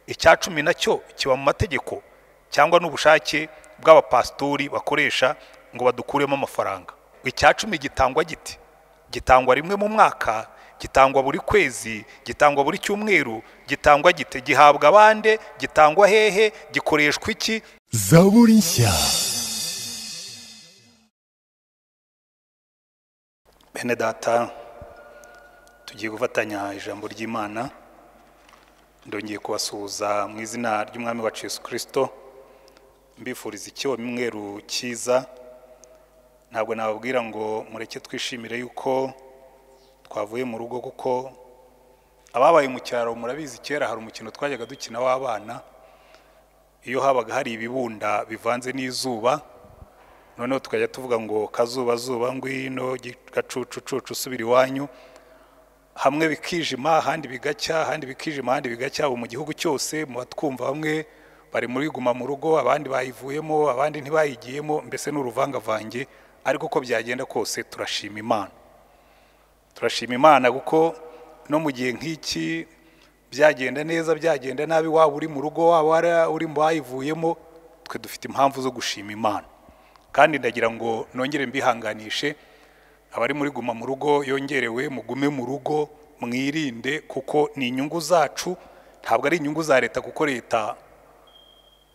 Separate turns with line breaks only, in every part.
icya cumi nacyo kiba mu mategeko cyangwa n'ubushake bw'abapasitori bakoresha ngo badukuremo amafaranga icya cumi gitangwa giti gitangwa rimwe mu mwaka gitangwa buri kwezi gitangwa buri cyumweru gitangwa gite gihabwa abande gitangwa hehe gikoreshwa iki
zaburi nshya
bene data tugiye gufatanya ijambo ry'imana ndongeye kubasuhuza mu izina ry'umwami wacu Yesu kirisito mbifuriza icyumweru cyiza ntabwo nababwira ngo mureke twishimire yuko twavuye mu rugo kuko ababaye mu cyaro murabizi kera hari umukino twajyaga dukina w'abana iyo habaga hari ibibunda bivanze n'izuba noneho tukajya tuvuga ngo kazuba zuba ngwino gacucucucu usubira iwanyu hamwe bikijima ahandi bigacya ahandi bikijima ahandi bigacya ubu mu gihugu cyose muba twumva bamwe bari muri guma mu rugo abandi bayivuyemo abandi ntibayigiyemo mbese ni uruvangavange ariko uko byagenda kose turashima imana turashima imana kuko no mu gihe nk'iki byagenda neza byagenda nabi waba uri mu rugo waba uri mu bayivuyemo twe dufite impamvu zo gushima imana kandi ndagira ngo nongere mbihanganishe abari muri guma mu rugo yongerewe mugume mu rugo mwirinde kuko ni inyungu zacu ntabwo ari inyungu za leta kuko leta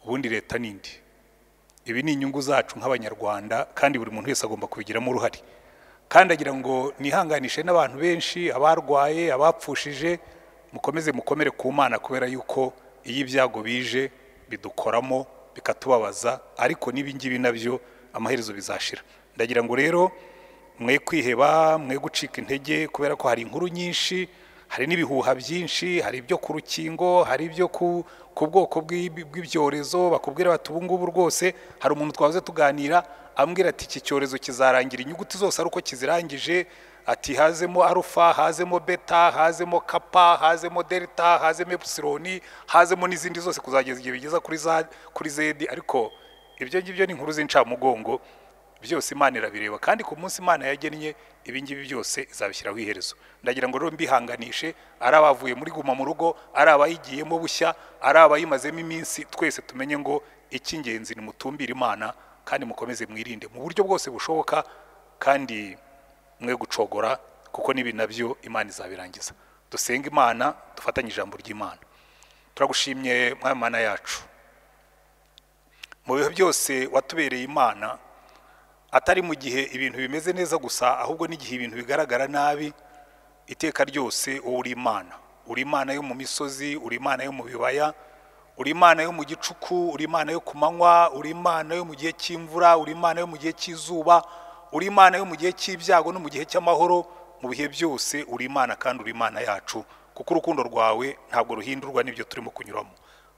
ubundi leta n'indi ibi ni inyungu zacu nk'abanyarwanda kandi buri muntu wese agomba kubigiramo uruhare kandi agira ngo nihanganishe n'abantu benshi abarwaye abapfushije mukomeze mukomere ku mana kubera yuko iyo ibyago bije bidukoramo bikatubabaza ariko n'ibingibi nabyo amaherezo bizashira ndagira ngo rero mwe kwiheba mwe gucika intege kubera ko hari inkuru nyinshi hari n'ibihuha byinshi hari ibyo ku rukingo hari ibyo ku bwoko bw'ibyorezo bakubwira bati ubu ngubu rwose hari umuntu twahoze tuganira ambwira ati iki cyorezo kizarangira inyuguti zose ari uko kizirangije ati hazemo arufa hazemo beta hazemo kapa hazemo delta hazemo epsiloni hazemo n'izindi zose kuzageza igihe bigeza kuri za kuri zedi ariko ibyo ngibyo ni inkuru z'incamugongo byose imana irabireba kandi ku munsi imana yagennye ibi ngibi byose izabishyiraho iherezo ndagira ngo rero mbihanganishe ari abavuye muri guma mu rugo ari abayigiyemo bushya ari abayimazemo iminsi twese tumenye ngo icy'ingenzi ni mutumbire imana kandi mukomeze mwirinde mu buryo bwose bushoboka kandi mwe gucogora kuko n'ibi nabyo imana izabirangiza dusenga imana dufatanye ijambo ry'imana turagushimye mwamana yacu mu bihe byose watubereye imana atari mu gihe ibintu bimeze neza gusa ahubwo n'igihe ibintu bigaragara nabi iteka ryose wowe uri imana uri imana yo mu misozi uri imana yo mu bibaya uri imana yo mu gicuku uri imana yo ku manywa uri imana yo mu gihe cy'imvura uri imana yo mu gihe cy'izuba uri imana yo mu gihe cy'ibyago no mu gihe cy'amahoro mu bihe byose uri imana kandi uri imana yacu kuko urukundo rwawe ntabwo ruhindurwa n'ibyo turimo kunyuramo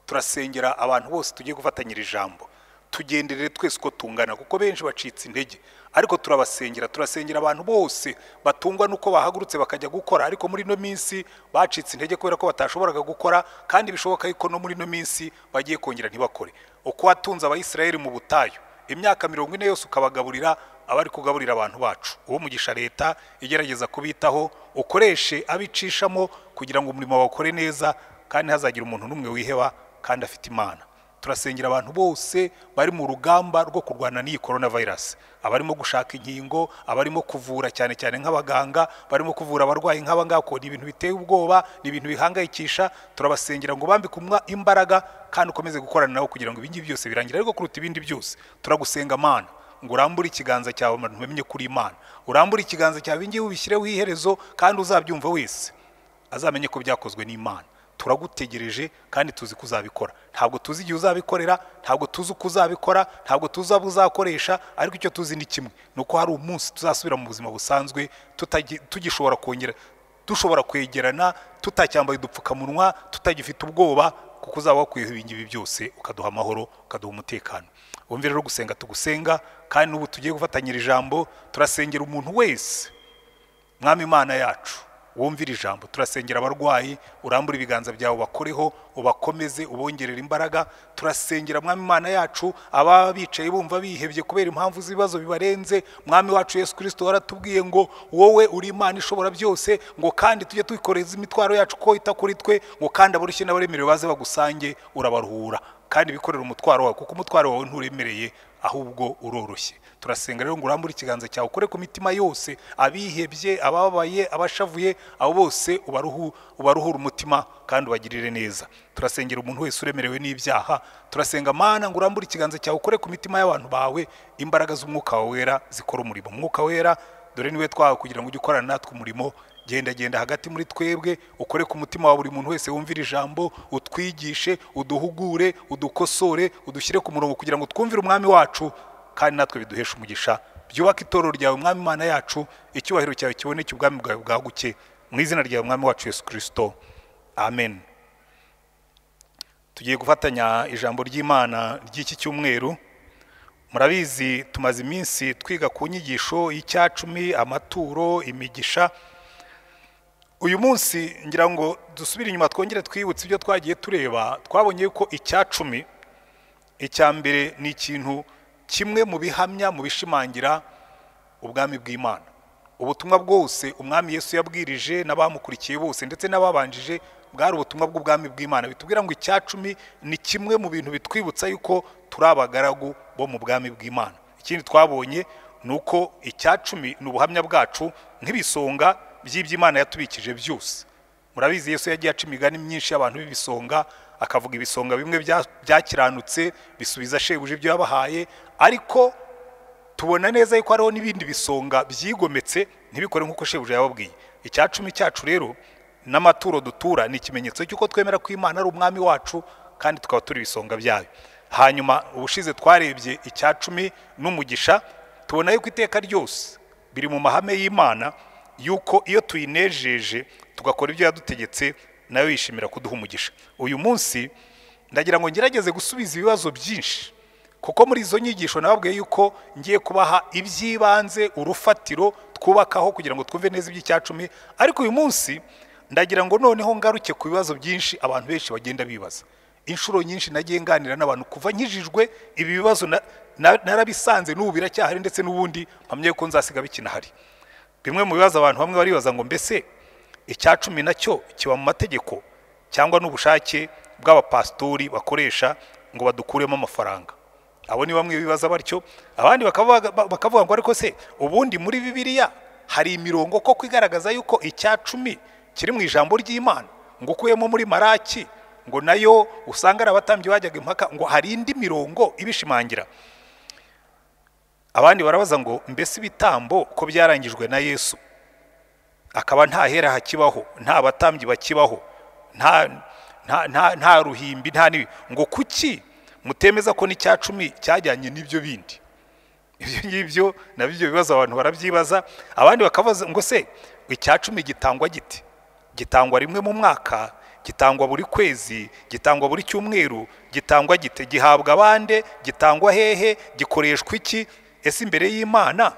turasengera abantu bose tugiye gufatanyira ijambo tugenderere twese uko tungana kuko benshi bacitse intege ariko turabasengera turasengera abantu bose batungwa n'uko bahagurutse bakajya gukora ariko muri ino minsi bacitse intege kubera ko batashoboraga gukora kandi bishoboka yuko no muri ino minsi bagiye kongera ntibakore uko watunze abayisiraheli mu butayu imyaka mirongo ine yose ukabagaburira abari kugaburira abantu bacu uwo mugisha leta igerageza kubitaho ukoreshe abicishamo kugira ngo umurimo bawukore neza kandi hazagira umuntu n'umwe wiheba kandi afite imana turasengera abantu bose bari mu rugamba rwo kurwana n'iyi korona virusi abarimo gushaka inkingo abarimo kuvura cyane cyane nk'abaganga barimo kuvura abarwayi nk'aba ngaba ni ibintu biteye ubwoba ni ibintu bihangayikisha turabasengera ngo bambike imbaraga kandi ukomeze gukorana nabo kugira ngo ibingibi byose birangire ariko kuruta ibindi byose turagusenga amana ngo urambure ikiganza cyawe abantu bamenye kuri imana urambure ikiganza cyawe ibingibi ubishyireho iherezo kandi uzabyumva wese azamenye ko byakozwe n'imana turagutegereje kandi tuzi ko uzabikora ntabwo tuzi igihe uzabikorera ntabwo tuzi uko uzabikora ntabwo tuzi abo uzakoresha ariko icyo tuzi ni kimwe ni uko hari umunsi tuzasubira mu buzima busanzwe tugishobora kongera dushobora kwegerana tutacyambaye udupfukamunwa tutagifite ubwoba kuko uzaba wakwiyeho ibingibi byose ukaduha amahoro ukaduha umutekano wumve rero gusenga tugusenga kandi n'ubu tugiye gufatanyira ijambo turasengera umuntu wese mwami imana yacu wumvire ijambo turasengera abarwayi urambure ibiganza byawe bakoreho ubakomeze ubongerere imbaraga turasengera mwami imana yacu ababa bicaye bumva bihebye kubera impamvu z'ibibazo bibarenze mwami wacu yesu kirisito waratubwiye ngo wowe uri imana ishobora byose ngo kandi tujye twikoreza imitwaro yacu ko ita kuri twe ngo kandi abarushye n'abaremerewe baze bagusange urabaruhura kandi bikorera umutwaro wawe kuko umutwaro wawe nturemereye ahubwo uroroshye turasenga rero ngo urambure ikiganza cyawe ukore ku mitima yose abihebye abababaye abashavuye abo bose ubaruhu ubaruhure umutima kandi ubagirire neza turasengera umuntu wese uremerewe n'ibyaha turasenga mana ngo urambure ikiganza cyawe ukore ku mitima y'abantu bawe imbaraga z'umwuka wawe wera zikora umurimo umwuka wera dore niwe twawe kugira ngo ujye ukorana natwe umurimo genda genda hagati muri twebwe ukore ku mutima wa buri muntu wese wumvira ijambo utwigishe uduhugure udukosore udushyire ku murongo kugira ngo twumvire umwami wacu kandi natwe biduheshe umugisha byubake itorero ryawe umwami imana yacu icyubahiro cyawe kiboneke ubwami bwawe bwaguke mu izina ryawe umwami wacu yesu kirisito amen tugiye gufatanya ijambo ry'imana ry'iki cyumweru murabizi tumaze iminsi twiga ku nyigisho y'icyacumi amaturo imigisha uyu munsi ngira ngo dusubire inyuma twongere twibutse ibyo twagiye tureba twabonye yuko icyacumi icya mbere ni ikintu kimwe mu bihamya mu bishimangira ubwami bw'imana ubutumwa bwose umwami yesu yabwirije n'abamukurikiye bose ndetse n'ababanjije bwari ubutumwa bw'ubwami bw'imana bitubwira ngo icyacumi ni kimwe mu bintu bitwibutsa yuko turi abagaragu bo mu bwami bw'imana ikindi twabonye ni uko icyacumi ni ubuhamya bwacu nk'ibisonga by'iby'imana yatubikije byose murabizi yesu yagiye aca imigani myinshi y'abantu b'ibisonga akavuga ibisonga bimwe byakiranutse bisubiza shebuje ibyo yabahaye ariko tubona neza yuko hariho n'ibindi bisonga byigometse ntibikore nk'uko shebuje yababwiye icyacumi cyacu rero n'amaturo dutura ni ikimenyetso cy'uko twemera ko imana ari umwami wacu kandi tukaba turi ibisonga byayo hanyuma ubushize twarebye icyacumi n'umugisha tubona yuko iteka ryose biri mu mahame y'imana yuko iyo tuyinejeje tugakora ibyo yadutegetse nayo yishimira kuduha umugisha uyu munsi ndagira ngo ngerageze gusubiza ibibazo byinshi kuko muri izo nyigisho nababwiye yuko ngiye kubaha iby'ibanze urufatiro twubakaho kugira ngo twumve neza iby'icyacumi ariko uyu munsi ndagira ngo noneho ngaruke ku bibazo byinshi abantu benshi bagenda bibaza inshuro nyinshi nagiye nganira n'abantu kuva nkijijwe ibi bibazo narabisanze n'ubu biracyahari ndetse n'ubundi mpamya yuko nzasiga bikinahari bimwe mu bibazo abantu bamwe baribaza ngo mbese icya cumi nacyo kiba mu mategeko cyangwa n'ubushake bw'abapasitori bakoresha ngo badukuremo amafaranga abo ni bamwe bibaza batyo abandi bakavuga ngo ariko se ubundi muri bibiliya hari imirongo koko igaragaza yuko icya cumi kiri mu ijambo ry'imana ngo ukuyemo muri maraki ngo nayo usanga ari abatambyi bajyaga impaka ngo hari indi mirongo ibishimangira abandi barabaza ngo mbese ibitambo ko byarangijwe na yesu akaba nta hera hakibaho nta batambyi bakibaho nta ruhimbi nta n'ibi ngo kuki mutemeza ko n'icya cumi cyajyanye n'ibyo bindi ibyo ngibyo nabyo bibazo abantu barabyibaza abandi bakabaza ngo se icya cumi gitangwa giti gitangwa rimwe mu mwaka gitangwa buri kwezi gitangwa buri cyumweru gitangwa gite gihabwa abande gitangwa hehe gikoreshwa iki ese imbere y'imana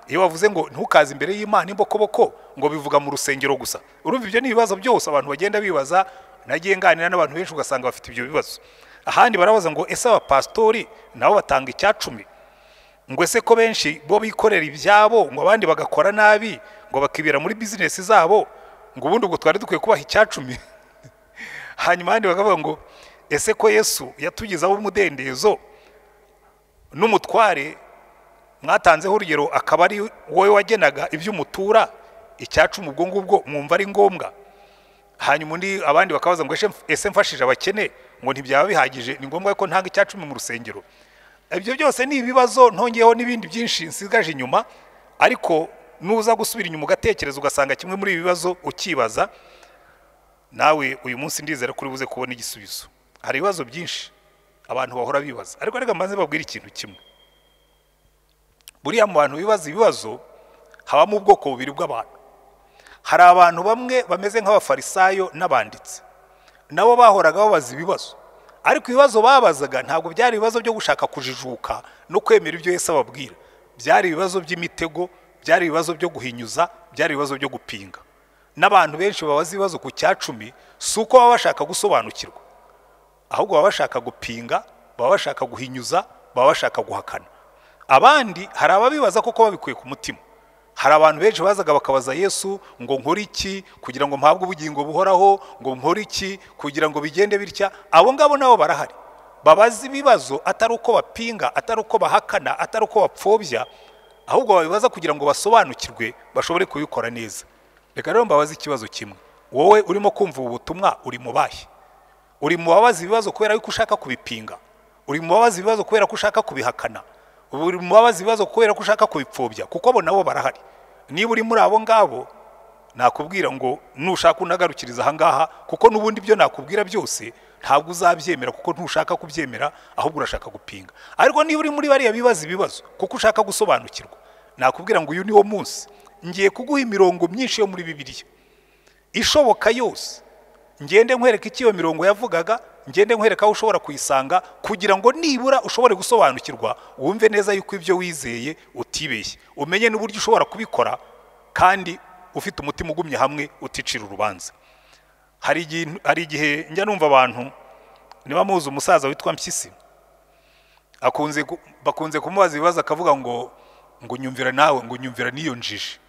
iyo bavuze ngo ntukaze imbere y'imana imbokoboko ngo bivuga mu rusengero gusa urumva ibyo ni ibibazo byose abantu bagenda bibaza nagiye nganira n'abantu benshi ugasanga bafite ibyo bibazo ahandi barabaza ngo ese abapasitori nabo batanga icyacumi ngo ese ko benshi bo bikorera ibyabo ngo abandi bagakora nabi ngo bakibera muri bizinesi zabo ngo ubundi ubwo twari dukwiye kubaha icyacumi hanyuma abandi bakavuga ngo ese ko yesu yatugezaho umudendezo n'umutware mwatanzeho urugero akaba ari wowe wagenaga ibyo umutura icyacumi ubwo ngubwo mwumva ari ngombwa hanyuma undi abandi bakabaza ngo ese mfashije abakene ngo ntibyaba bihagije ni ngombwa ko ntanga icyacumi mu rusengero ibyo byose ni ibibazo ntongeyeho n'ibindi byinshi nsigaje inyuma ariko nuza gusubira inyuma ugatekereza ugasanga kimwe muri ibi bibazo ukibaza nawe uyu munsi ndizera ko buze kubona igisubizo hari ibibazo byinshi abantu bahora bibaza ariko reka mbanze babwire ikintu kimwe buriya mu bantu bibaza ibibazo habamo ubwoko bubiri bw'abantu hari abantu bamwe bameze nk'abafarisayo n'abanditsi nabo bahoraga babaza ibibazo ariko ibibazo babazaga ntabwo byari ibibazo byo gushaka kujijuka no kwemera ibyo Yesu ababwira byari ibibazo by'imitego byari ibibazo byo guhinyuza byari ibibazo byo gupinga n'abantu benshi babaza ibibazo ku cyacumi si uko baba bashaka gusobanukirwa ahubwo baba bashaka gupinga baba bashaka guhinyuza baba bashaka guhakana abandi hari ababibaza koko babikuye ku mutima hari abantu benshi bazaga bakabaza yesu ngo nkore iki kugira ngo mpabwe ubugingo buhoraho ngo nkore iki kugira ngo bigende bitya abo ngabo nabo barahari babaza ibibazo atari uko bapinga atari uko bahakana atari uko bapfobya ahubwo babibaza kugira ngo basobanukirwe bashobore kubikora neza reka rero mbabaze ikibazo kimwe wowe urimo kumva ubu butumwa uri mu bahe uri mu babaza ibibazo kubera yuko ushaka kubipinga uri mu babaza ibibazo kubera ko ushaka kubihakana uri mu babaza ibibazo kubera ko ushaka kubipfobya kuko abo nabo barahari niba uri muri abo ngabo nakubwira ngo nushaka unagarukiriza ahangaha kuko n'ubundi ibyo nakubwira byose ntabwo uzabyemera kuko ntushaka kubyemera ahubwo urashaka gupinga ariko niba uri muri bariya bibaza ibibazo kuko ushaka gusobanukirwa nakubwira ngo uyu ni wo munsi ngiye kuguha imirongo myinshi yo muri bibiriya ishoboka yose ngende nkwereka icyo iyo mirongo yavugaga ngende nkwereka aho ushobora kuyisanga kugira ngo nibura ushobore gusobanukirwa wumve neza yuko ibyo wizeye utibeshye umenye n'uburyo ushobora kubikora kandi ufite umutima ugumye hamwe uticira urubanza hari igihe njya numva abantu niba muzi umusaza witwa mpyisi bakunze kumubaza ibibazo akavuga ngo ngo nyumvira nawe ngo nyumvira n'iyo njiji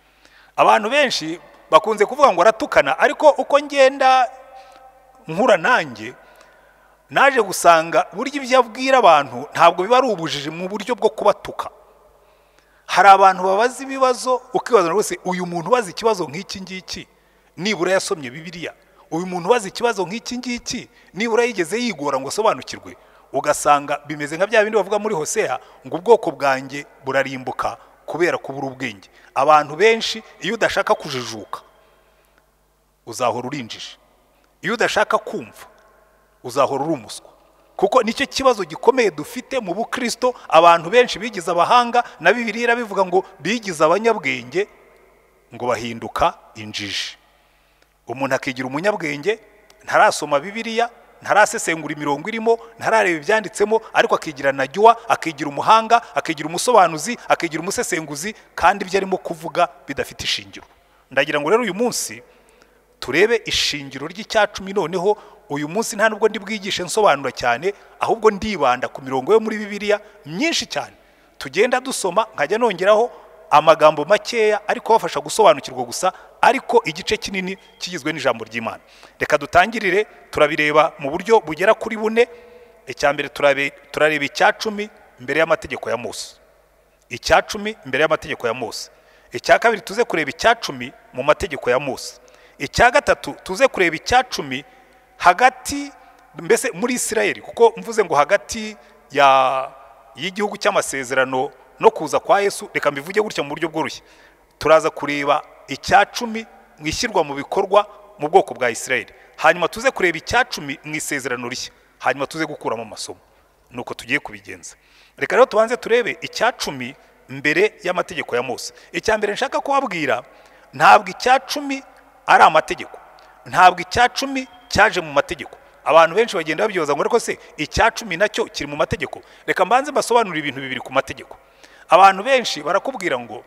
abantu benshi bakunze kuvuga ngo aratukana ariko uko ngenda nkura nanjye naje gusanga burya ibyo abwira abantu ntabwo biba ari ubujiji mu buryo bwo kubatuka hari abantu babaza ibibazo ukibaza rwose uyu muntu ubaza ikibazo nk'iki ngiki nibura yasomye bibiriya uyu muntu ubaza ikibazo nk'iki ngiki nibura yigeze yigora ngo asobanukirwe ugasanga bimeze nka bya bindi bavuga muri hoseya ngo ubwoko bwanjye burarimbuka kubera kubura ubwenge abantu benshi iyo udashaka kujijuka uzahora urinjije iyo udashaka kumva uzahora uri umuswa kuko nicyo kibazo gikomeye dufite mu bukristo abantu benshi bigize abahanga na bibiri irabivuga ngo bigize abanyabwenge ngo bahinduka injiji umuntu akigira umunyabwenge ntarasoma bibiriya ntarasesengura imirongo irimo ntarareba ibyanditsemo ariko akigira na jyuwa akigira umuhanga akigira umusobanuzi akigira umusesenguzi kandi ibyo arimo kuvuga bidafite ishingiro ndagira ngo rero uyu munsi turebe ishingiro ry'icyacumi noneho uyu munsi nta nubwo bwigishe nsobanura cyane ahubwo ndibanda ku mirongo yo muri bibiriya myinshi cyane tugenda dusoma nkajya nongeraho amagambo makeya ariko abafasha gusobanukirwa gusa ariko igice kinini kigizwe n'ijambo ry'imana reka dutangirire turabireba mu buryo bugera kuri bune icya mbere turareba icyacumi mbere y'amategeko ya Mose icyacumi mbere y'amategeko ya Mose icya kabiri tuze kureba icyacumi mu mategeko ya Mose icya gatatu tuze kureba icyacumi hagati mbese muri Isirayeli kuko mvuze ngo hagati y'igihugu cy'amasezerano no kuza kwa Yesu reka mbivuge gutya mu buryo bworoshye turaza kureba icyacumi mu ishyirwa mu bikorwa mu bwoko bwa Isirayeli hanyuma tuze kureba icyacumi mu isezerano rishya hanyuma tuze gukuramo amasomo nuko tugiye kubigenza reka rero tubanze turebe icyacumi mbere y'amategeko ya Mose icya mbere nshaka kubabwira ntabwo icyacumi ari amategeko ntabwo icyacumi cyaje mu mategeko abantu benshi bagenda babyibaza ngo ariko se icya cumi nacyo kiri mu mategeko reka mbanze mbasobanure ibintu bibiri ku mategeko abantu benshi barakubwira ngo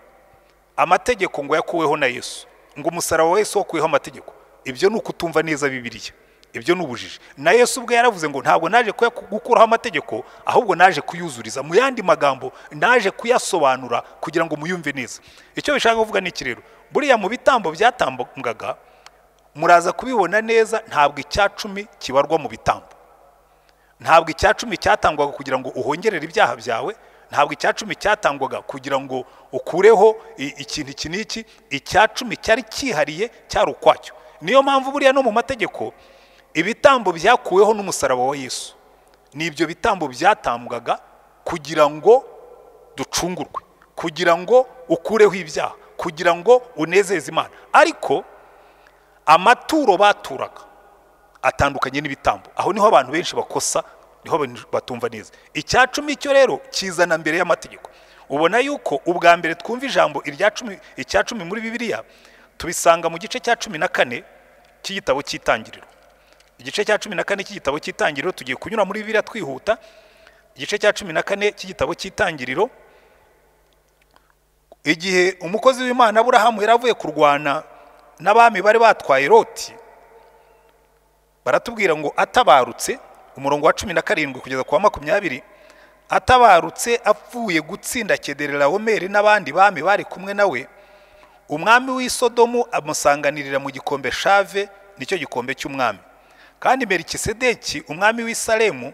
amategeko ngo yakuweho na yesu ngo umusaraba wa yesu wakuweho amategeko ibyo ni ukutumva neza bibiriya ibyo ni ubujiji na yesu ubwe yaravuze ngo ntabwo naje gukuraho amategeko ahubwo naje kuyuzuriza mu yandi magambo naje kuyasobanura kugira ngo muyumve neza icyo bishaka kuvuga ni iki rero buriya mu bitambo byatambwaga muraza kubibona neza ntabwo icya cumi kibarwa mu bitambo ntabwo icya cumi cyatangwaga kugira ngo uhongerere ibyaha byawe ntabwo icya cumi cyatangwaga kugira ngo ukureho ikintu iki n'iki icya cumi cyari cyihariye cyari ukwacyo niyo mpamvu buriya no mu mategeko ibitambo byakuweho n'umusaraba wa yesu ni ibyo bitambo byatambwaga kugira ngo ducungurwe kugira ngo ukureho ibyaha kugira ngo unezeze imana ariko amaturo baturaga atandukanye n'ibitambo aho niho abantu benshi bakosa niho batumva neza icya cumi cyo rero kizana mbere y'amategeko ubona yuko ubwa mbere twumva ijambo irya cumi icya cumi muri bibiliya tubisanga mu gice cya cumi na kane cy'igitabo cy'itangiriro igice cya cumi na kane cy'igitabo cy'itangiriro tugiye kunyura muri bibiliya twihuta igice cya cumi na kane cy'igitabo cy'itangiriro igihe umukozi w'imana aburahamu yari avuye kurwana n'abami bari batwaye loti baratubwira ngo atabarutse umurongo wa cumi na karindwi kugeza ku wa makumyabiri atabarutse apfuye gutsinda kederelawomeri n'abandi bami bari kumwe nawe umwami w'i sodomu amusanganirira mu gikombe shave nicyo gikombe cy'umwami kandi merikisedeki umwami w'i salemu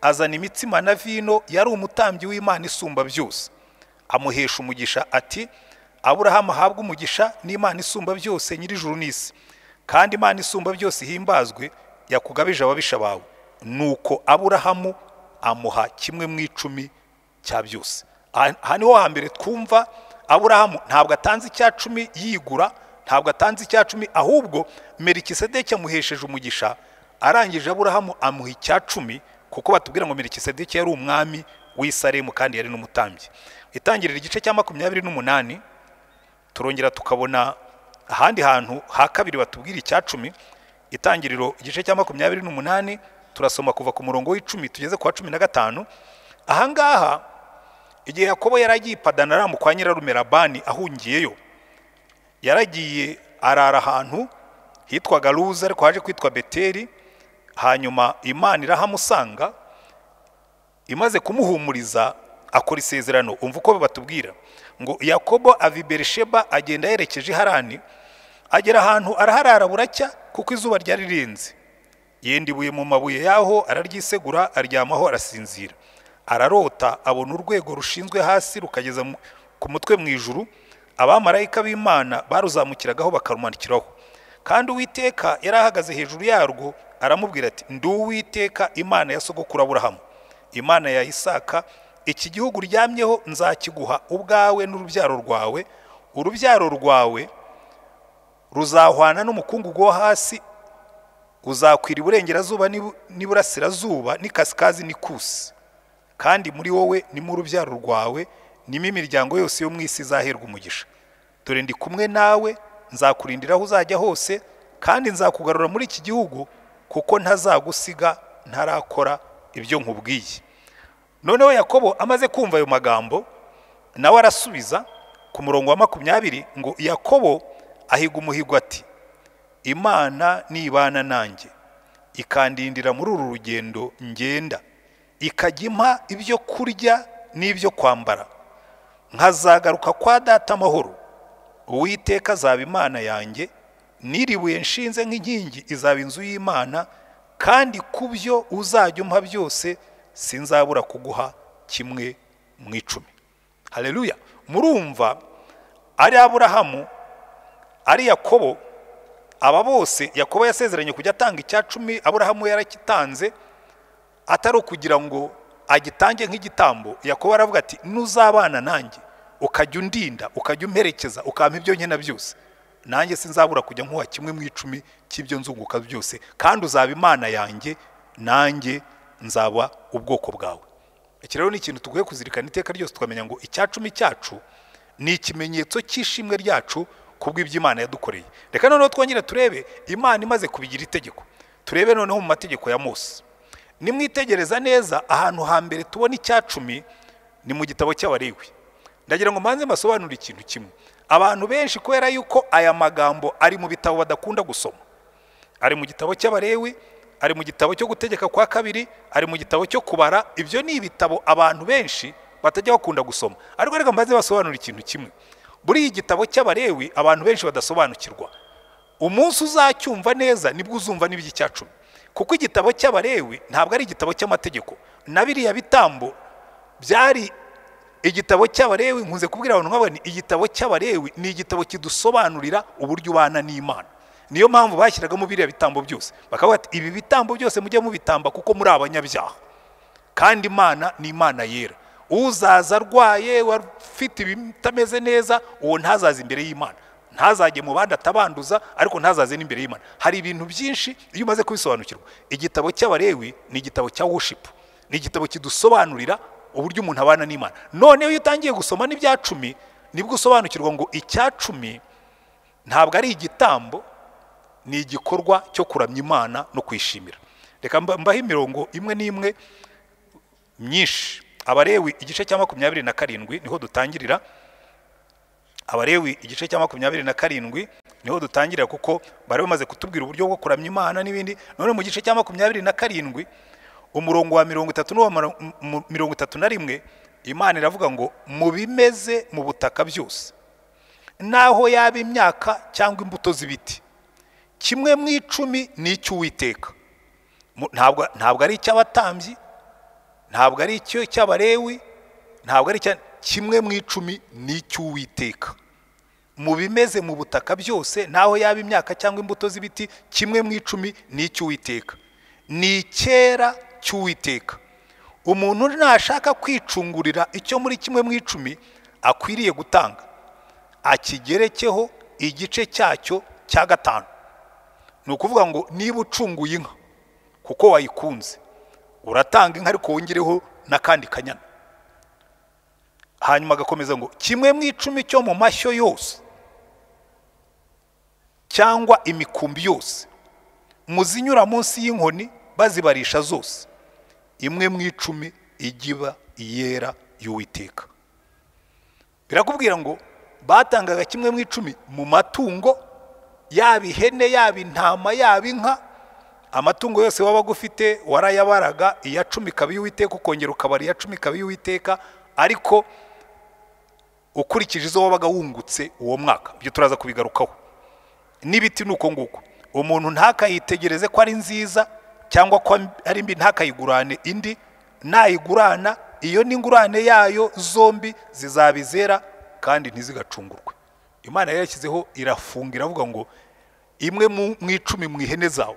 azana imitsima na vino yari umutambyi w'imana isumba byose amuhesha umugisha ati aburahamu ahabwe umugisha n'imana isumba byose nyir'ijuru n'isi kandi imana isumba byose ihimbazwe yakugabije ababisha bawe nuko aburahamu amuha kimwe mu icumi cya byose aha niho hambere twumva aburahamu ntabwo atanze icya cumi yigura ntabwo atanze icya cumi ahubwo merikisedeki amuhesheje umugisha arangije aburahamu amuha icya cumi kuko batubwira ngo merikisedeki yari umwami w'isaremu kandi yari n'umutambyi itangirira igice cya makumyabiri n'umunani turongera tukabona ahandi hantu ha kabiri batubwira icya cumi itangiriro igice cya makumyabiri n'umunani turasoma kuva ku murongo w'icumi tugeze ku wa cumi na gatanu ahangaha igihe yakobo yari agiye ipadanaramu kwa nyirarumerabani ahungiyeyo yaragiye arara ahantu hitwaga ruza ariko haje kwitwa beteri hanyuma imana irahamusanga imaze kumuhumuriza akora isezerano umva uko batubwira ngo yakobo ava i berisheba agenda yerekeje harani agera ahantu araharara buracya kuko izuba ryari rirenze yenda ibuye mu mabuye yaho araryisegura aryamaho arasinzira ararota abona urwego rushinzwe hasi rukageza ku mutwe mu ijuru abamarayika b'imana baruzamukiragaho bakarumanukiraho kandi uwiteka yari ahagaze hejuru yarwo aramubwira ati ndi uwiteka imana ya sogokuru aburahamu imana ya isaka iki gihugu uryamyeho nzakiguha ubwawe n'urubyaro rwawe urubyaro rwawe ruzahwana n'umukungugu wo hasi uzakwira iburengerazuba n'iburasirazuba n'ikasikazi n'ikusi kandi muri wowe ni mu urubyaro rwawe nimo imiryango yose yo mu isi izaherwa umugisha dore ndi kumwe nawe nzakurindira aho uzajya hose kandi nzakugarura muri iki gihugu kuko ntazagusiga ntarakora ibyo nkubwiye noneho yakobo amaze kumva ayo magambo nawe arasubiza ku murongo wa makumyabiri ngo yakobo ahiga umuhigo ati imana nibana nanjye ikandindira muri uru rugendo ngenda ikajya impa ibyo kurya n'ibyo kwambara nkazagaruka kwa data amahoro uwiteka azaba imana yanjye niribuye nshinze nk'inkingi izaba inzu y'imana kandi ku byo uzajya umpa byose sinzabura kuguha kimwe mu icumi hareruya murumva ari aburahamu ari yakobo aba bose yakobo yasezeranye kujya atanga icya cumi aburahamu yarakitanze atari ukugira ngo agitange nk'igitambo yakobo aravuga ati nuzabana nanjye ukajya undinda ukajya umperekeza ukampa ibyo nkena byose nanjye sinzabura kujya nkuha kimwe mu icumi cy'ibyo nzunguka byose kandi uzaba imana yanjye nanjye nzaba ubwoko bwawe iki rero ni ikintu tugoye kuzirikana iteka ryose tukamenya ngo icyacumi cyacu ni ikimenyetso cy'ishimwe ryacu ku bw'iby'imana yadukoreye reka noneho twongere turebe imana imaze kubigira itegeko turebe noneho mu mategeko ya mose nimwitegereza neza ahantu hambere tubona icyacumi ni mu gitabo cy'abarewe ndagira ngo mbanze mbasobanure ikintu kimwe abantu benshi kubera yuko aya magambo ari mu bitabo badakunda gusoma ari mu gitabo cy'abarewe ari mu gitabo cyo gutegeka kwa kabiri ari mu gitabo cyo kubara ibyo ni ibitabo abantu benshi batajya bakunda gusoma ariko reka mbaze basobanura ikintu kimwe buri iyi gitabo cy'abarewi abantu benshi badasobanukirwa umunsi uzacyumva neza nibwo uzumva n'iby'icyacumi kuko igitabo cy'abarewi ntabwo ari igitabo cy'amategeko na biriya bitambo byari igitabo cy'abarewi nkunze kubwira abantu nk'abani igitabo cy'abarewi ni igitabo kidusobanurira uburyo ubana n'imana niyo mpamvu bashyiragamo biriya bitambo byose bakavuga ati ibi bitambo byose mujye mubitamba kuko muri abanyabyaha kandi imana ni imana yera uzaza arwaye ufite ibitameze neza uwo ntazaze imbere y'imana ntazajye mu bandi atabanduza ariko ntazaze n'imbere y'imana hari ibintu byinshi iyo umaze kubisobanukirwa igitabo cy'abarewi ni igitabo cya woshipu ni igitabo kidusobanurira uburyo umuntu abana n'imana noneho iyo utangiye gusoma n'ibya cumi nibwo usobanukirwa ngo icya cumi ntabwo ari igitambo ni igikorwa cyo kuramya imana no kwishimira reka mbaho imirongo imwe n'imwe myinshi abarewi igice cya makumyabiri na karindwi niho dutangirira abarewi igice cya makumyabiri na karindwi niho dutangira kuko bari bamaze kutubwira uburyo bwo kuramya imana n'ibindi none mu gice cya makumyabiri na karindwi umurongo wa mirongo itatu n'uwa maro- m- m- mirongo itatu na rimwe imana iravuga ngo mu bimeze mu butaka byose naho yaba imyaka cyangwa imbuto z'ibiti kimwe mu icumi ni icy'uwiteka Mu- ntabwo ntabwo ari icy'abatambyi ntabwo ari icyo cy'abarewi ntabwo ari icya kimwe mu icumi ni icy'uwiteka mu bimeze mu butaka byose naho yaba imyaka cyangwa imbuto z'ibiti kimwe mu icumi ni icy'uwiteka ni icyera cy'uwiteka umuntu nashaka kwicungurira icyo muri kimwe mu icumi akwiriye gutanga akigerekeho igice cyacyo cya gatanu ni ukuvuga ngo niba ucunguye inka kuko wayikunze uratanga inka ariko wongereho n'akandi kanyana hanyuma agakomeza ngo kimwe mu icumi cyo mu mashyo yose cyangwa imikumbi yose muzinyura munsi y'inkoni bazibarisha zose imwe mu icumi igiba iyera y'uwiteka birakubwira ngo batangaga kimwe mu icumi mu matungo yaba ihene yaba intama yaba inka amatungo yose wabaga ufite warayabaraga iya cumi ikaba iy'uwiteka ukongera ukabara iya cumi ikaba iy'uwiteka ariko ukurikije izo wabaga wungutse uwo mwaka ibyo turaza kubigarukaho n'ibiti ni uko nguko umuntu ntakayitegereze ko ari nziza cyangwa ko ari mbi ntakayigurane indi nayigurana iyo n'ingurane yayo zombi zizaba izera kandi ntizigacungurwe imana yari yashyizeho irafunga iravuga ngo imwe mu- mu icumi mu ihene zawe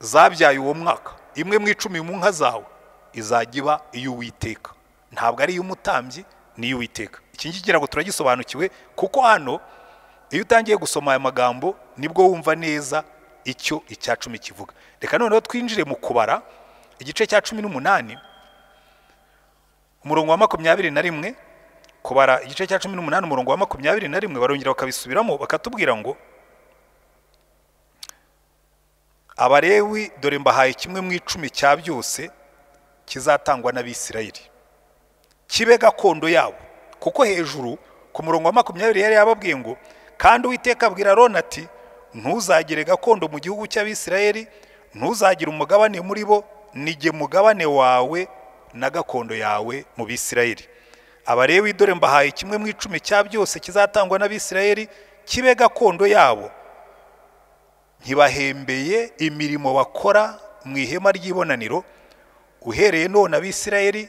zabyaye uwo mwaka imwe mu icumi mu nka zawe izajya iba iy'uwiteka ntabwo ari iy'umutambyi ni iy'uwiteka iki ngiki ngira ngo turagisobanukiwe kuko hano iyo utangiye gusoma aya magambo nibwo wumva neza icyo icya cumi kivuga reka noneho twinjire mu kubara igice cya cumi n'umunani umurongo wa makumyabiri na rimwe kubara igice cya cumi n'umunani umurongo wa makumyabiri na rimwe barongera bakabisubiramo bakatubwira ngo abalewi dore mbahaye kimwe mu icumi cya byose kizatangwa n'abisirayeli kibe gakondo yabo kuko hejuru ku murongo wa makumyabiri yari yababwiye ngo kandi uwiteka abwira aroni ati ntuzagire gakondo mu gihugu cy'abisirayeli ntuzagire umugabane muri bo nige mugabane wawe na gakondo yawe mu bisirayeli abalewi dore mbahaye kimwe mu icumi cya byose kizatangwa n'abisirayeli kibe gakondo yabo ntibahembeye imirimo bakora mu ihema ry'ibonaniro uhereye none abisirayeli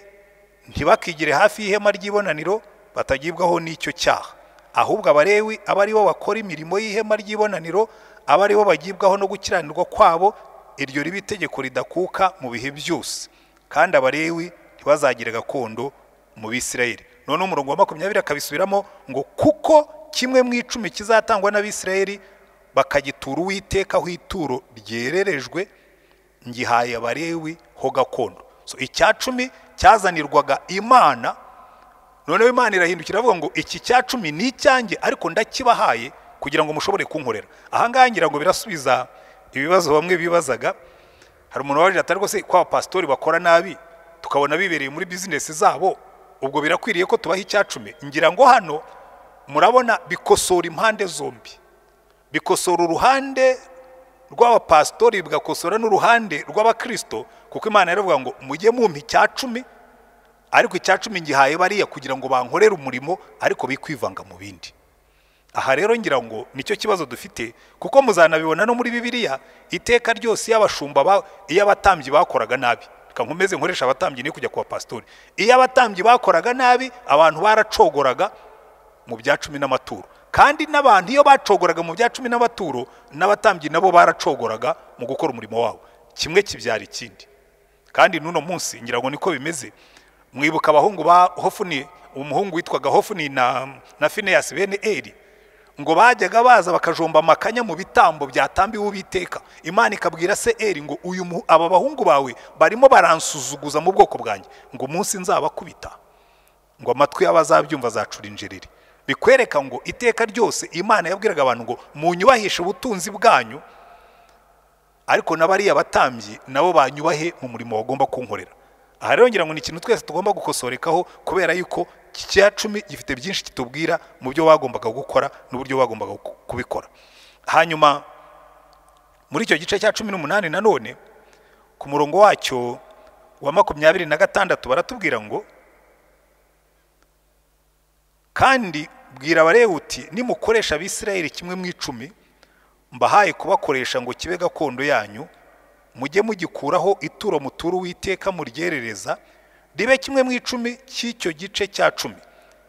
ntibakigire hafi y'ihema ry'ibonaniro batagibwaho n'icyo cyaha ahubwo abalewi aba ari bo bakora imirimo y'ihema ry'ibonaniro aba ari bo bagibwaho no gukiranirwa kwabo iryo riba itegeko ridakuka mu bihe byose kandi abalewi ntibazagire gakondo mu bisirayeli noneho umurongo wa makumyabiri akabisubiramo ngo kuko kimwe mu icumi kizatangwa n'abisirayeli bakagitura uwiteka aho ituro ryererejwe ngihaye abarewi ho gakondo so icya cumi cyazanirwaga imana noneho imana irahindukira iravuga ngo iki cya cumi ni icyanjye ariko ndakibahaye kugira ngo mushobore kunkorera aha ngaha ngira ngo birasubiza ibibazo bamwe bibazaga hari umuntu waje atari rwose ko abapasitori bakora nabi tukabona bibereye muri bizinesi zabo ubwo birakwiriye ko tubaha icya cumi ngira ngo hano murabona bikosora impande zombi bikosora uruhande rw'abapasitori bigakosora n'uruhande rw'abakristo kuko imana yaravuga ngo mujye mumpa icya cumi ariko icya cumi ngihaye bariya kugira ngo bankorere umurimo ariko bikwivanga mu bindi aha rero ngira ngo nicyo kibazo dufite kuko muzanabibona no muri bibiliya iteka ryose iyo abashumba ba- iyo abatambyi bakoraga nabi reka nkomeze nkoresha abatambyi niyo kujya ku bapasitori iyo abatambyi bakoraga nabi abantu baracogoraga mu bya cumi n'amaturo kandi n'abantu iyo bacogoraga mu bya cumi n'amaturo n'abatambyi nabo baracogoraga mu gukora umurimo wabo kimwe kibyara ikindi kandi n'uno munsi ngira ngo niko bimeze mwibuka abahungu ba hofuni umuhungu witwaga hofuni na, na fineyasi bene eri ngo bajyaga baza bakajomba amakanya mu bitambo byatambiwe ubiteka imana ikabwira se eri ngo uyu mu- aba bahungu bawe barimo baransuzuguza mu bwoko bwanjye ngo umunsi nzabakubita ngo amatwi y'abazabyumva azacura injereri bikwereka ngo iteka ryose imana yabwiraga abantu ngo munyubahishe ubutunzi bwanyu ariko na bariya batambyi nabo banyubahe mu murimo bagomba kunkorera aha rero ngira ngo ni ikintu twese tugomba gukosorekaho kubera yuko iki cya cumi gifite byinshi kitubwira mu byo wagombaga gukora n'uburyo wagombaga ku- kubikora hanyuma muri icyo gice cya cumi n'umunani nanone ku murongo wacyo wa makumyabiri na gatandatu baratubwira ngo kandi bwira abarewuti nimukoresha abisirayeli kimwe mu icumi mbahaye kubakoresha ngo kibe gakondo yanyu mujye mugikuraho ituro mutura uwiteka muryerereza ribe kimwe mu icumi cy'icyo gice cya cumi